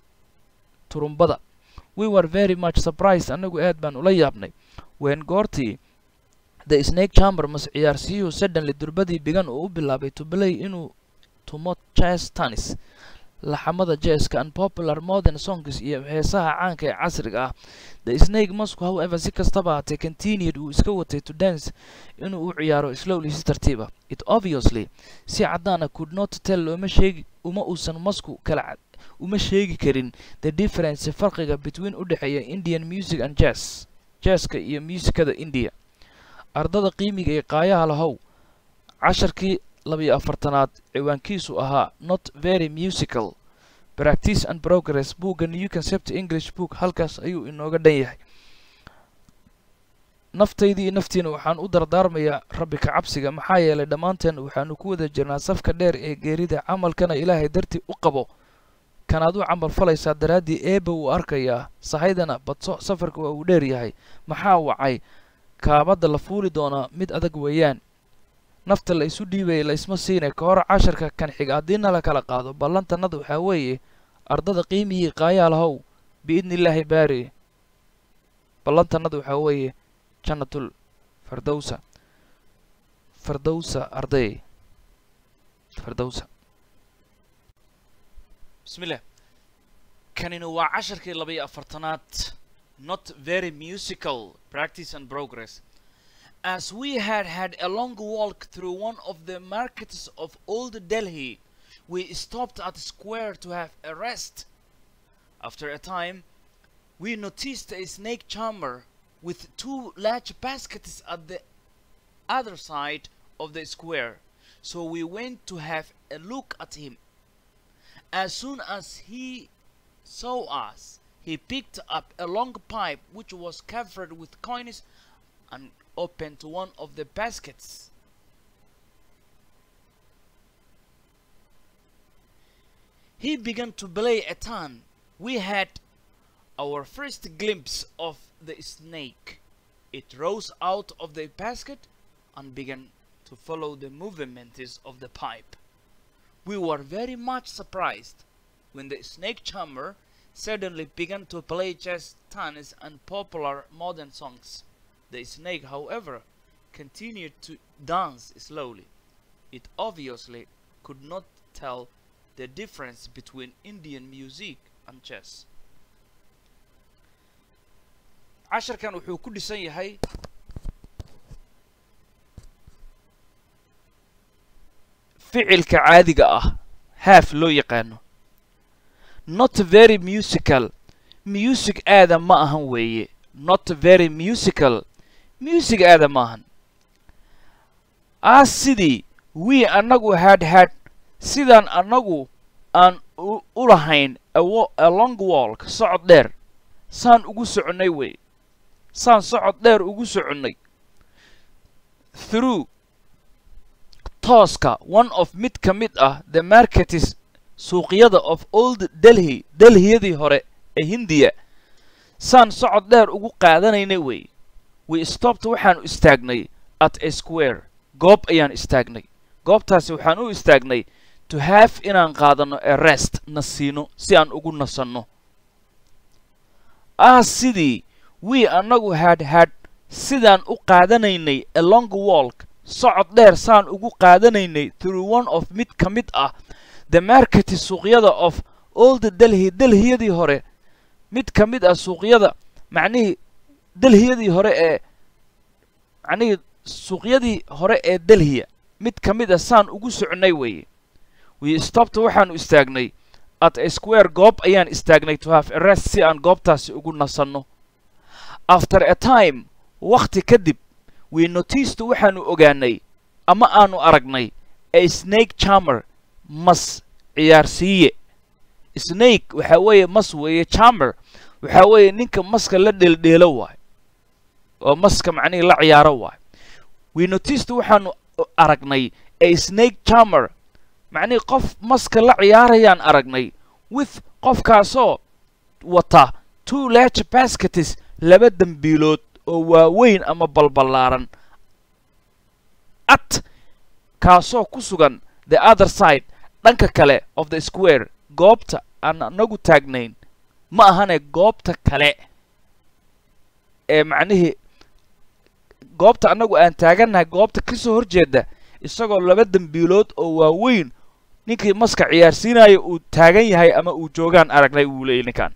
turumbada we were very much surprised annagu aad baan ula yaabnay when goortii the snake chamber mas ciyaarsiyuhu suddenly durbadii began uu u bilaabay to play inuu tumo jazz tanis laxamada jazzka and popular modern songs iyo heesaha caanka ee casriga ah the snake masku however si kastaba haatee continued uu iska watay to dance inuu u ciyaaro slowly si tartiiba it obviously si caddaana could not tell looma sheegi uma uusan masku kala uma sheegi karin the difference farqiga between u dhexeeya indian music and jazz jazzka iyo muusikada india ardada qiimiga ee qaayaha lahow casharkii labiyo afartanaad ciwaankiisu ahaa not very musical practice and progress buugga new concept english book halkaas ayuu inooga dhan yahay naftaydii iyo naftiina waxaan u dardaarmayaa rabbi ka cabsiga maxaa yeelay dhammaanteen waxaanu ku wada jirnaa safka dheer ee geerida camalkana ilaahay dartii u qabo kanaad u camal falaysaa daraaddii eebba wuu arkayaa sahaydana badso safarka waa uu dheer yahay maxaa wacay kaabadda la fuuli doonaa mid adag weeyaan nafta la isu dhiibaya la isma siinay ka hor casharka kan xiga haddiina la kala qaado ballantannada waxaa weeye ardada qiimihii qaayaalahow biidni illaahi baari ballantannada waxaa weeye jannatul fardowsa fardowsa arday fardowsa bismillah kanina waa casharkii laba iyo afartanaad not very musical practice and progress as we had had a long walk through one of the markets of old delhi we stopped at a square to have a rest after a time we noticed a snake charmer with two large baskets at the other side of the square so we went to have a look at him as soon as he saw us, he picked up a long pipe which was covered with coins and opened one of the baskets. He began to play a tune. We had our first glimpse of the snake. It rose out of the basket and began to follow the movements of the pipe. We were very much surprised when the snake charmer suddenly began to play jazz tunes and popular modern songs. The snake, however, continued to dance slowly. It obviously could not tell the difference between Indian music and jazz. casharkan wuxuu ku dhisan yahay ficilka caadiga ah haaf loo yaqaano not very musical music aada ma ahan weeye not very musical music aada ma ahan as sidii wii annagu had had sidaan annagu aan u lahayn a long walk socod dheer saan ugu soconnay wey saan socod dheer ugu soconnay through tooska one of mid ka mid ah the marketis suuqyada of old delhi delhiyadii hore ee hindiya saan socod dheer ugu qaadanaynay wey we stopta waxaanu istaagnay at a square goob ayaan istaagnay goobtaasi waxaan u istaagnay to have inaan qaadanno a rest na siino si aan ugu nasanno ah sidii wii annagu had had sidaan u qaadanaynay a long walk socod dheer saan ugu qaadanaynay through one of mid ka mid ah the marketi suuqyada of old delhi delhiyadii hore mid ka mid ah suuqyada macnihii delhiyadii hore ee macnihii suuqyadii hore ee delhiya mid ka mid ah saan ugu socnay weeye we stopta waxaanu istaagnay at a square goob ayaan istaagnay to have a rest si aan goobtaasi ugu nasanno after a time wakhti kadib we noticed waxaanu ogaanay ama aanu aragnay a snake charmer mas ciyaarsiiye snake waxaa weeye mas weeye charmer waxaa weeye ninka maska la dheeldheelo waay oo maska macnihii la ciyaaro waay we noticed waxaanu aragnay a snake charmer macnihii qof maska la ciyaarayaan aragnay with qofkaasoo wata two large baskets laba dembiilood oo waaweyn ama balballaaran at kaasoo ku sugan the other side dhanka kale of the square goobta aan anagu taagnayn ma ahane goobta kale ee macnihii goobta annagu aan taagannahay goobta ka soo horjeeda isagoo laba dembiilood oo waaweyn ninkii maska ciyaarsiinaya uu taagan yahay ama uu joogaan aragnay wuu leeyay ninkan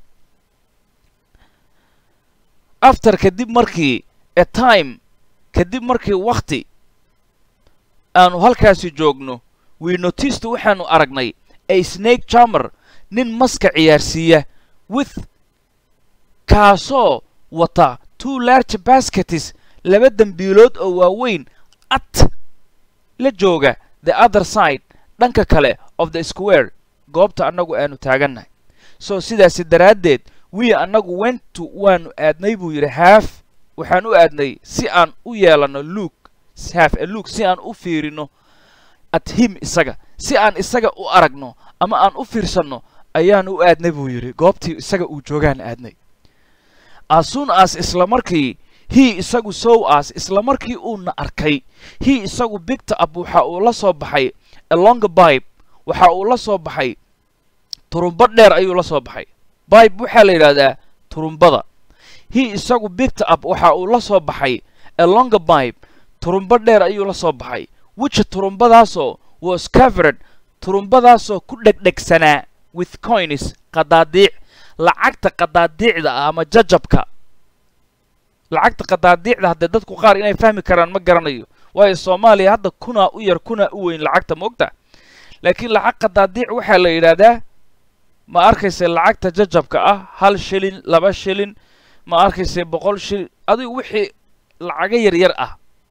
after kadib markii a time kadib markii wakhti aanu halkaasi joogno we noticed waxaanu aragnay a snake charmer nin maska ciyaarsiiya with kaasoo wata two large baskets laba dembiilood oo waaweyn at la jooga the other side dhanka kale of the square goobta annagu aanu taagannahay so sidaasi daraaddeed wii annagu wentu waanu aadnay buu yidhi haaf waxaan u aadnay si aan u yeelanno luuk have a luuk si aan u fiirino at him isaga si aan isaga u aragno ama aan u fiirsanno ayaan u aadnay buu yidhi goobtii isaga uu joogaan aadnay asun as isla markii hii isagu sow as isla markii uuna arkay hii isagu bigta ab waxa uu la soo baxay alonga bibe waxa uu la soo baxay turumba dheer ayuu la soo baxay bibe waxaa la yidhahdaa turumbada hii isagu bigta ab waxa uu la soo baxay alonga bibe turumba dheer ayuu la soo baxay wija turumbadaasoo was covered turumbadaasoo ku dhegdhegsanaa with coins qadaadiic lacagta qadaadiicda ah ama jajabka lacagta qadaadiicda haddee dadku qaar inay fahmi karaan ma garanayo waayo soomaaliya hadda kunaa u yar kunaa u weyn lacagta moogta laakiin lacag qadaadiic waxaa la yidhaahdaa ma arkayse lacagta jajabka ah hal shilin laba shilin ma arkayse boqol shilin adigu wixii lacago yaryar ah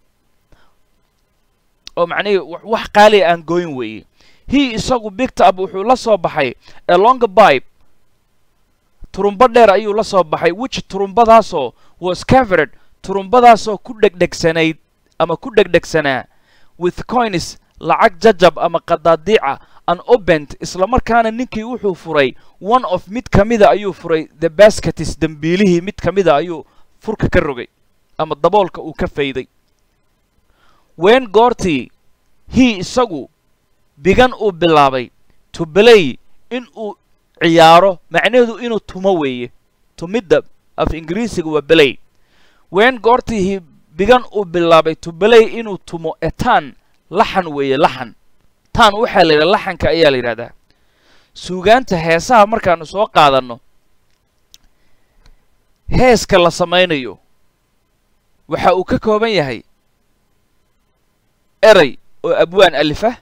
oo macnihii wax qaaliya aan gooyin weeye hii isagu bigta ab wuxuu la soo baxay alonga bibe turumba dheer ayuu la soo baxay wiji turumbadaasoo was covered turumbadaasoo ku dhegdhegsanayd ama ku dhegdhegsanaa with coins lacag jajab ama qadaadiica an obent isla markaana ninkii wuxuu furay one of mid ka mida ayuu furay the basketis dembiilihii mid ka mida ayuu furka ka rogay ama daboolka uu ka fayday ween goortii hii isagu bigan uu bilaabay to belay in uu ciyaaro macnaheedu inuu tumo weeye tumidda af ingiriisiga waa belay ween goortii hii bigan uu bilaabay to belay inuu tumo etaan laxan weeye laxan taan waxaa la yidhaha laxanka ayaa la yidhahdaa suugaanta heesaha markaanu soo qaadanno heeska la samaynayo waxa uu ka kooban yahay erey oo abwaan alifah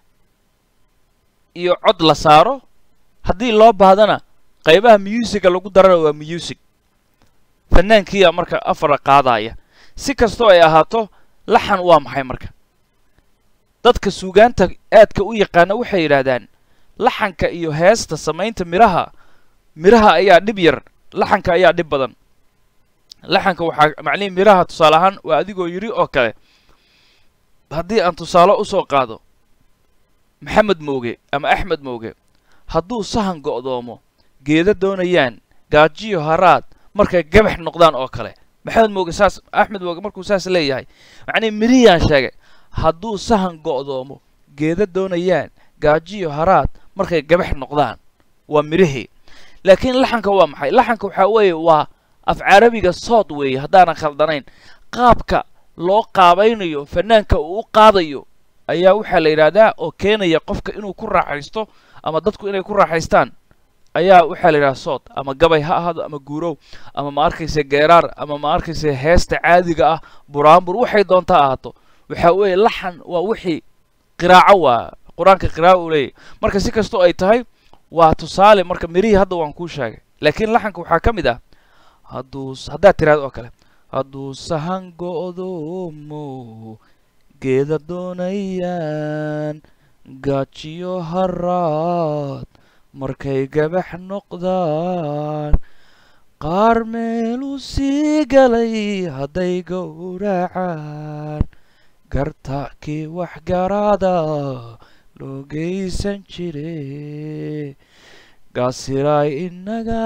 iyo cod la saaro haddii loo baahdana qaybaha muusicga lagu darana waa muusig fanaankiiya marka afara qaadaya si kastoo ay ahaato laxan waa maxay marka dadka suugaanta aadka u yaqaana waxay yidhaahdaan laxanka iyo heesta samaynta midhaha midhaha ayaa dhib yar laxanka ayaa dhib badan laxanka waxaa macnihi midhaha tusaale ahaan waa adigoo yidhi oo kale haddii aan tusaale u soo qaado maxamed mooge ama axmed mooge hadduu sahan go'doomo geeda doonayaan gaajiyo haraad markay gabax noqdaan oo kale maxamed mooge saas axmed mooge markuu saas leeyahay macnihi midhihiyaan sheegay hadduu sahan go'doomo geeda doonayaan gaajiyo haraad markay gabax noqdaan waa midhihii laakiin laxanka waa maxay laxanka waxaa weeye waa af carabiga sood weeye haddaanan khaldanayn qaabka loo qaabaynayo fanaanka uu u qaadayo ayaa waxaa la yidhaahdaa oo keenaya qofka inuu ku raaxaysto ama dadku inay ku raaxaystaan ayaa waxaa la yidhahdaa sood ama gabay ha ahaado ama guurow ama ma arkayse geeraar ama ma arkayse heesta caadiga ah buraanbur waxay doontaa ahaato waxaa weeye laxan waa wixii qiraaco waa qur-aanka qiraaco uu leeyahy marka si kastoo ay tahay waa tusaale marka mirihii hadda waan kuu sheegay laakiin laxanka waxaa ka mid ah hadduu haddaad tiraado oo kale hadduu sahan go'doomo geeda doonayaan gaajiyo haraad markay gabax noqdaan qaar meeluu sii galay hadday gowracaan garta kii wax garaada loo geysan jire gaasiraay inaga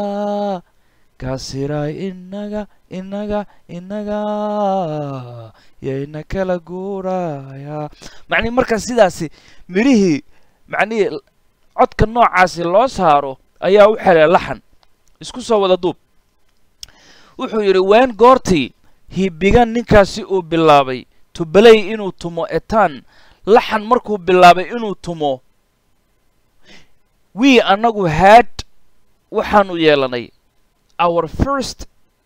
gaasiraay inaga inaga inaga yayna kala guuraya macnihi markaa sidaasi midhihii macnihii codka noocaasi loo saaro ayaa u xelay laxan isku soo wada duub wuxuu yidhi ween goortii hibigan ninkaasi uu bilaabay tubaley inuu tumo etaan laxan markuu bilaabay inuu tumo wii annagu haad waxaanu yeelanay our first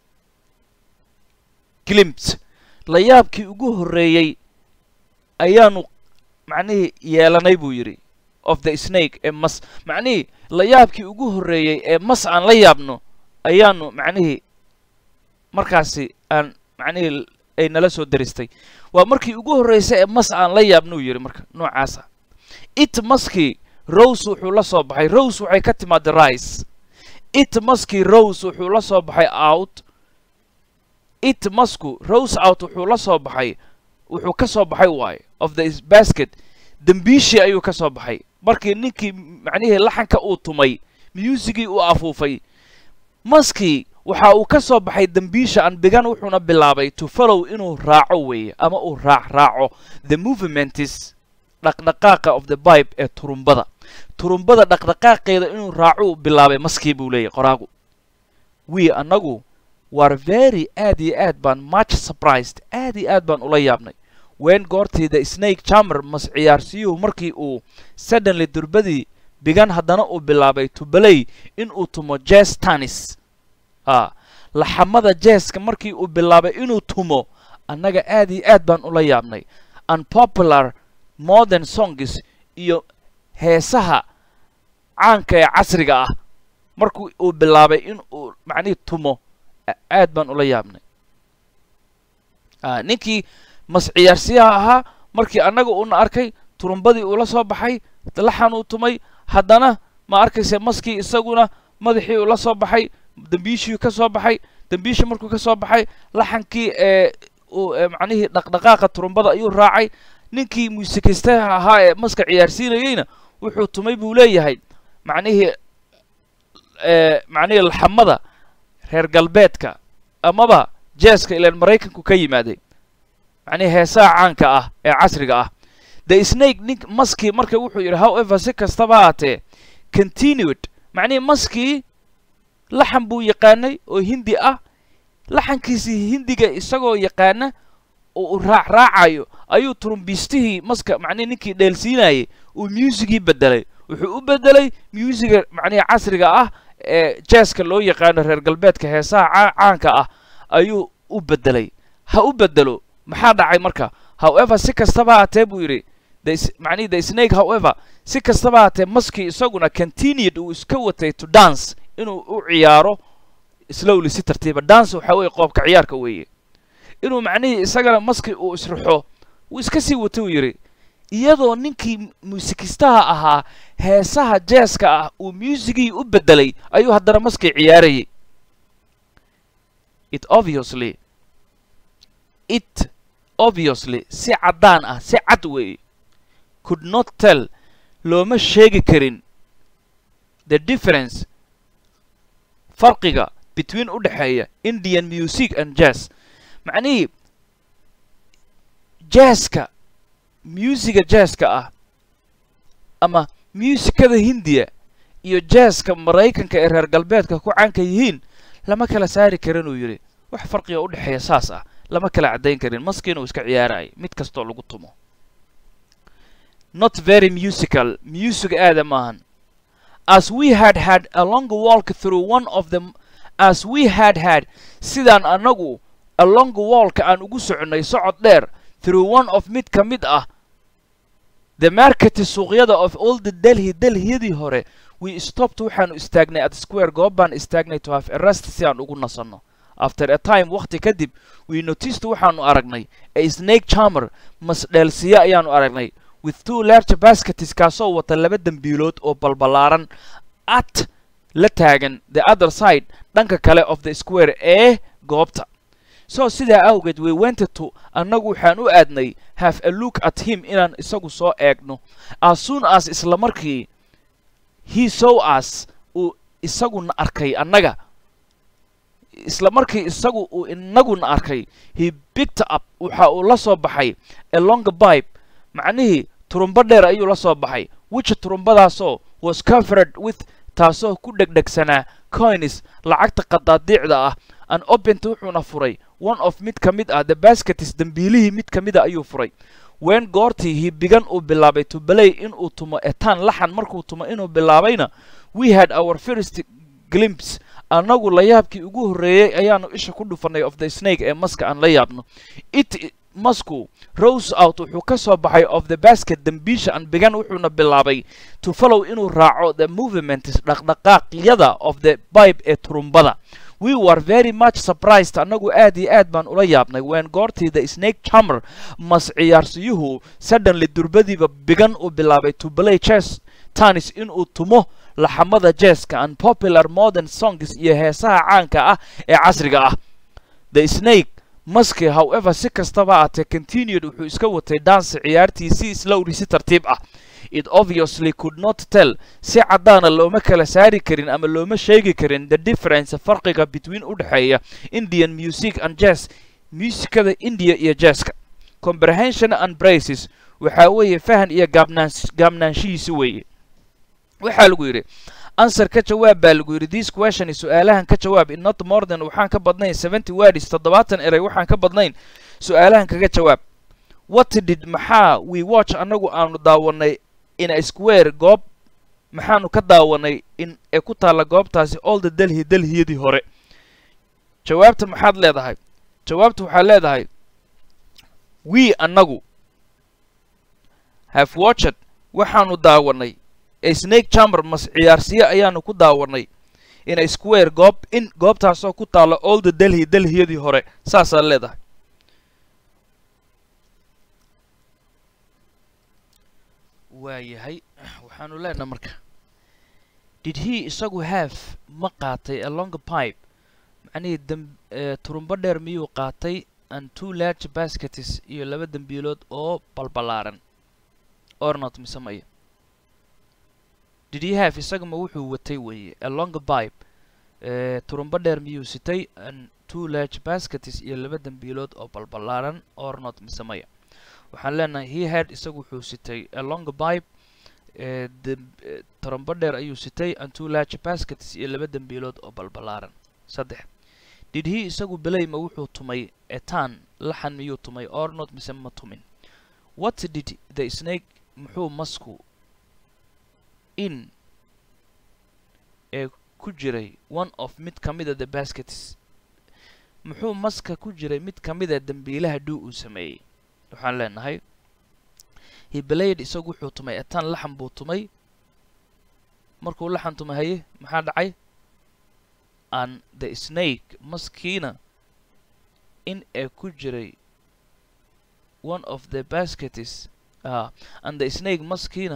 glimps layaabkii ugu horreeyey ayaanu macnihii yeelanay buu yidhi of the snake ee mas macnihii layaabkii ugu horreeyey ee mas aan la yaabno ayaanu macnihii markaasi aan macnihii ay nala soo daristay waa markii ugu horreysay ee mas aan la yaabnuu yidhi marka noocaasa it maskii rose wuxuu la soo baxay rose waxay ka timaada rice it maskii rose wuxuu la soo baxay out it masku rose out wuxuu la soo baxay wuxuu ka soo baxay waaye of the basket dembiishii ayuu ka soo baxay markii ninkii macnihii laxanka uu tumay musigii uu afuufay maskii waxa uu ka soo baxay dembiisha an bigan wuxuuna bilaabay to follow inuu raaco weeye ama uu raac raaco the movementis dhaqdhaqaaqa of the bibe ee turumbada turumbada dhaqdhaqaaqeeda inuu raaco uu bilaabay maskii buu leeyahy qoraagu we annagu war very aad iyo aad baan much surprised aad iyo aad baan ula yaabnay wen goortii the snake jammer mas ciyaarsiyuhu markii uu suddenly durbadii bigan haddana uu bilaabay to balay in uu tumo jes tanis a laxamada jeeska markii uu bilaabay inuu tumo annaga aad iyo aad baan ula yaabnay unpopular modern songs iyo heesaha caanka ee casriga ah markii uu bilaabay in uu macnihii tumo aad baan ula yaabnay ninkii mas ciyaarsiyaha ahaa markii annaga uuna arkay turumbadii uu la soo baxay laxan uu tumay haddana ma arkayse maskii isaguna madaxii uu la soo baxay dembiishii ka soo baxay dembiishii markuu ka soo baxay laxankii ee uu macnihii dhaqdhaqaaqa turumbada ayuu raacay ninkii muusikaystaha ahaa ee maska ciyaarsiinayeyna wuxuu tumay buu leeyahay macnihii macnihii laxamada reer galbeedka amaba jeeska ilaan maraykanku ka yimaaday macnihii heesaha caanka ah ee casriga ah the snake nink maskii marka wuxuu yidhi however si kastaba haatee continued macnihii maskii laxan buu yaqaanay oo hindi ah laxankiisii hindiga isagoo yaqaana oo uu raac raacayo ayuu turumbiistihii maska macnihi ninkii dheelsiinayay uu musigii bedelay wuxuu u bedelay musiga macnihi casriga ah ee jeeska loo yaqaano reer galbeedka heesaha caanka ah ayuu u bedelay ha u bedelo maxaa dhacay marka however si kastaba haatee buu yidhi macnihi the snake however si kastaba haatee maskii isaguna continued uu iska watay to dance inuu u ciyaaro slowly si tartiiba dance waxaa weeye qoobka ciyaarka weeye inuu macnihii isagana maskii uu israxo wuu iska sii wata uu yidhi iyadoo ninkii muusikistaha ahaa heesaha jeeska ah uu musigii u bedelay ayuu haddana maskii ciyaarayay it obviously it obviously si caddaan ah si cad weeye could not tell looma sheegi karin the difference farqiga between u dhexeeya indian music and jazz macnihii jazska musiga jazska ah ama musikada hindiya iyo jazzka maraykanka ee reer galbeedka ku caanka yihiin lama kala saari karin uu yidhi wax farqiga u dhexeeya saas ah lama kala caddayn karin maskiina uu iska ciyaarayay mid kastoo lagu tumo not very musical music aada maahan as we had had a long walk through one of them as we had had sidaan annagu a long walka aan ugu soconnay socod dheer through one of mid ka mid ah the marketi suuqyada of all the delhi delhiyadii hore we stopped waxaanu istaagnay at square goob baan istaagnay to have a rest si aan ugu nasanno after a time wakhti kadib we noticed waxaanu aragnay a snake charmer masdheelsiya ayaanu aragnay with two large baskets kaasoo wata laba dembiilood oo balbalaaran at la taagan the other side dhanka kale of the square ee goobta so sidaa awgeed we wented to annagu waxaan u aadnay have a look at him inaan isagu soo eegno as soon as isla markii he sow us uu isaguna arkay annaga isla markii isagu uu inaguna arkay he picked up waxa uu la soo baxay a long pipe macnihii turumbo dheer ayuu la soo baxay which turumbadaasoo was covered with taasoo ku dhegdhegsanaa coins lacagta qadaadiicda ah an opent wuxuuna furay one of mid ka mid ah the basketis dembiilihii mid ka mida ayuu furay wen goortii hibigan uu bilaabay to balay inuu tumo etaan laxan markuu tumo inuu bilaabayna we had our first glimpse annagu layaabkii ugu horreeyey ayaanu isha ku dhufanay of the snake ee maska aan la yaabno it masku rose out wuxuu ka soo baxay of the basket dembiisha an bigan wuxuuna bilaabay to follow inuu raaco the movements dhaqdhaqaaqyada of the bibe ee turumbada we were very much surprised annagu aad iyo aad baan ula yaabnay wen goortii the snake charmer mas ciyaarsiyuhu suddenly durbadiiba bigan uu bilaabay to play chess tanis inuu tumo laxamada jeeska and popular modern songs iyo heesaha caanka ah ee casriga ah the snake maski however si kastaba aatee continued wuxuu iska watay dance ciyaartiisii slowly si tartiib ah it obviously could not tell si caddaana looma kala saari karin ama looma sheegi karin the difference farqiga between u dhexeeya indian music and jazz muusikada india iyo jazzka comprehension and braces waxaa weeye fahan iyo gaabnaans gaabnaanshihiisi weeye waxaa lagu yidhi answer ka jawaab baa lagu yidhi this question is su-aalahan ka jawaab in not more than waxaan ka badnayn seventy words toddobaatan eray waxaan ka badnayn su-aalahan kaga jawaab what did maxaa we watch annagu aanu daawanay in a square goob maxaanu ka daawanay in ee ku taalla goobtaasi all the delhi delhiyadii hore jawaabta maxaad leedahay jawaabta waxaad leedahay we annagu have watched waxaanu daawanay a snake chamber mas ciyaarsiye ayaanu ku daawanay in a square goob in goobtaasoo ku taalla all the delhi delhiyadii hore saasaad leedahay waayahay waxaanu leenaha marka did he isagu have ma qaatay a longer pipe macnihii dam turumbo dheer miyuu qaatay and two large baskets iyo laba dembiilood oo balbalaaran ornot mise maya did he have isagama wuxuu watay weeye a longer pipe turumbo dheer miyuu sitay and two large baskets iyo laba dembiilood oo balbalaaran ornot mise maya waxaan leenahay he had isagu wuxuu sitay a longer pipe turumbo dheer ayuu sitay and two large baskets iyo laba dembiilood oo balbalaaran saddex did he isagu belayma wuxuu tumay etan laxan miyuu tumay ornot mise ma tumin what did the snake muxuu masku in ee ku jiray one of mid ka mida the baskets muxuu maska ku jiray mid ka mida dembiilaha dhuu uu sameeyey waxaan leenahay hibelayed isagu wuxuu tumay etan laxan buu tumay markuu laxan tumay haye maxaa dhacay and the snake maskiina in ee ku jiray one of the baskets uh, and the snake maskiina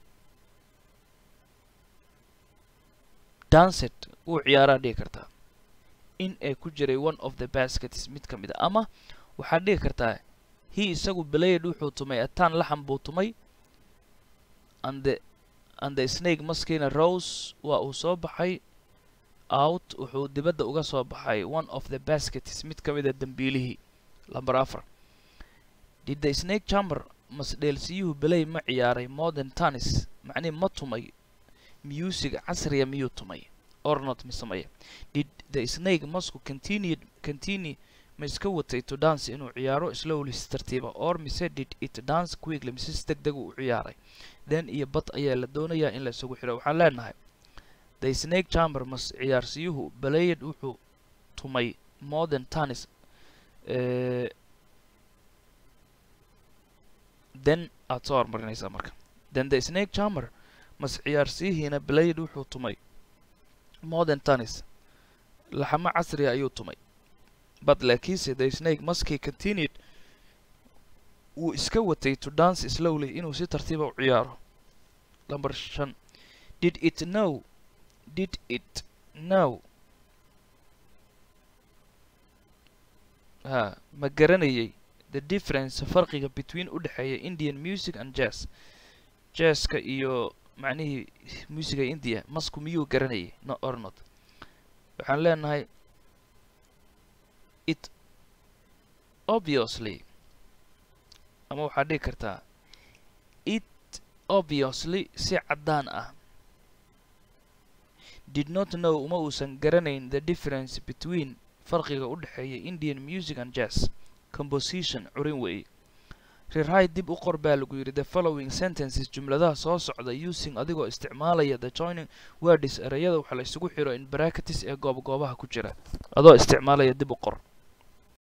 dancet wuu ciyaaraa dhigi kartaa in ee ku jiray one of the baskets mid ka mid a ama waxaad dhigi kartaa he isagu belayed wuxuu tumay etan laxan buu tumay and the and the snake maskiina rose waa uu soo baxay out wuxuu dibadda uga soo baxay one of the baskets mid ka mida dembiilihii lamber afar did the snake chamber masdheelsiyuhu belay ma ciyaaray modern tennis macnihi ma tumay music casriya miyuu tumay ornot mise maya did the snake masku continued continue ma iska watay to dance inuu ciyaaro slowly si tartiiba or mise did it dance quickly mise si deg deg u ciyaaray then iyo bad ayaa la doonayaa in la isugu xidho waxaan leenahay the snake chamber mas ciyaarsiyuhu belayed wuxuu tumay modern tennis then aad soo hormarinaysaa marka then the snake chamber mas ciyaarsiyihiina belayed wuxuu tumay modern tennis laxamo casriga ayuu tumay but laakiinse the snake maskii continued wuu iska watay to dance slowly inuu si tartiiba u ciyaaro number shan did it know did it know ha ma garanayay the difference farqiga between u dhexeeya indian music and jazz jazzka iyo macnihii musiga india masku miyuu garanayay no or not waxaan leenahay it obviously ama waxaad dhigi kartaa it obviously si caddaan ah did not know uma uusan garanayn the difference between farqiga u dhexeeya indian music and jazz composition curin weeye riraay dib u qor baa lagu yidhi the following sentences jumladaha soo socda using adigoo isticmaalaya the joining words ereyada waxa la isugu xiro in bracketis ee goob goobaha ku jira adoo isticmaalaya dib u qor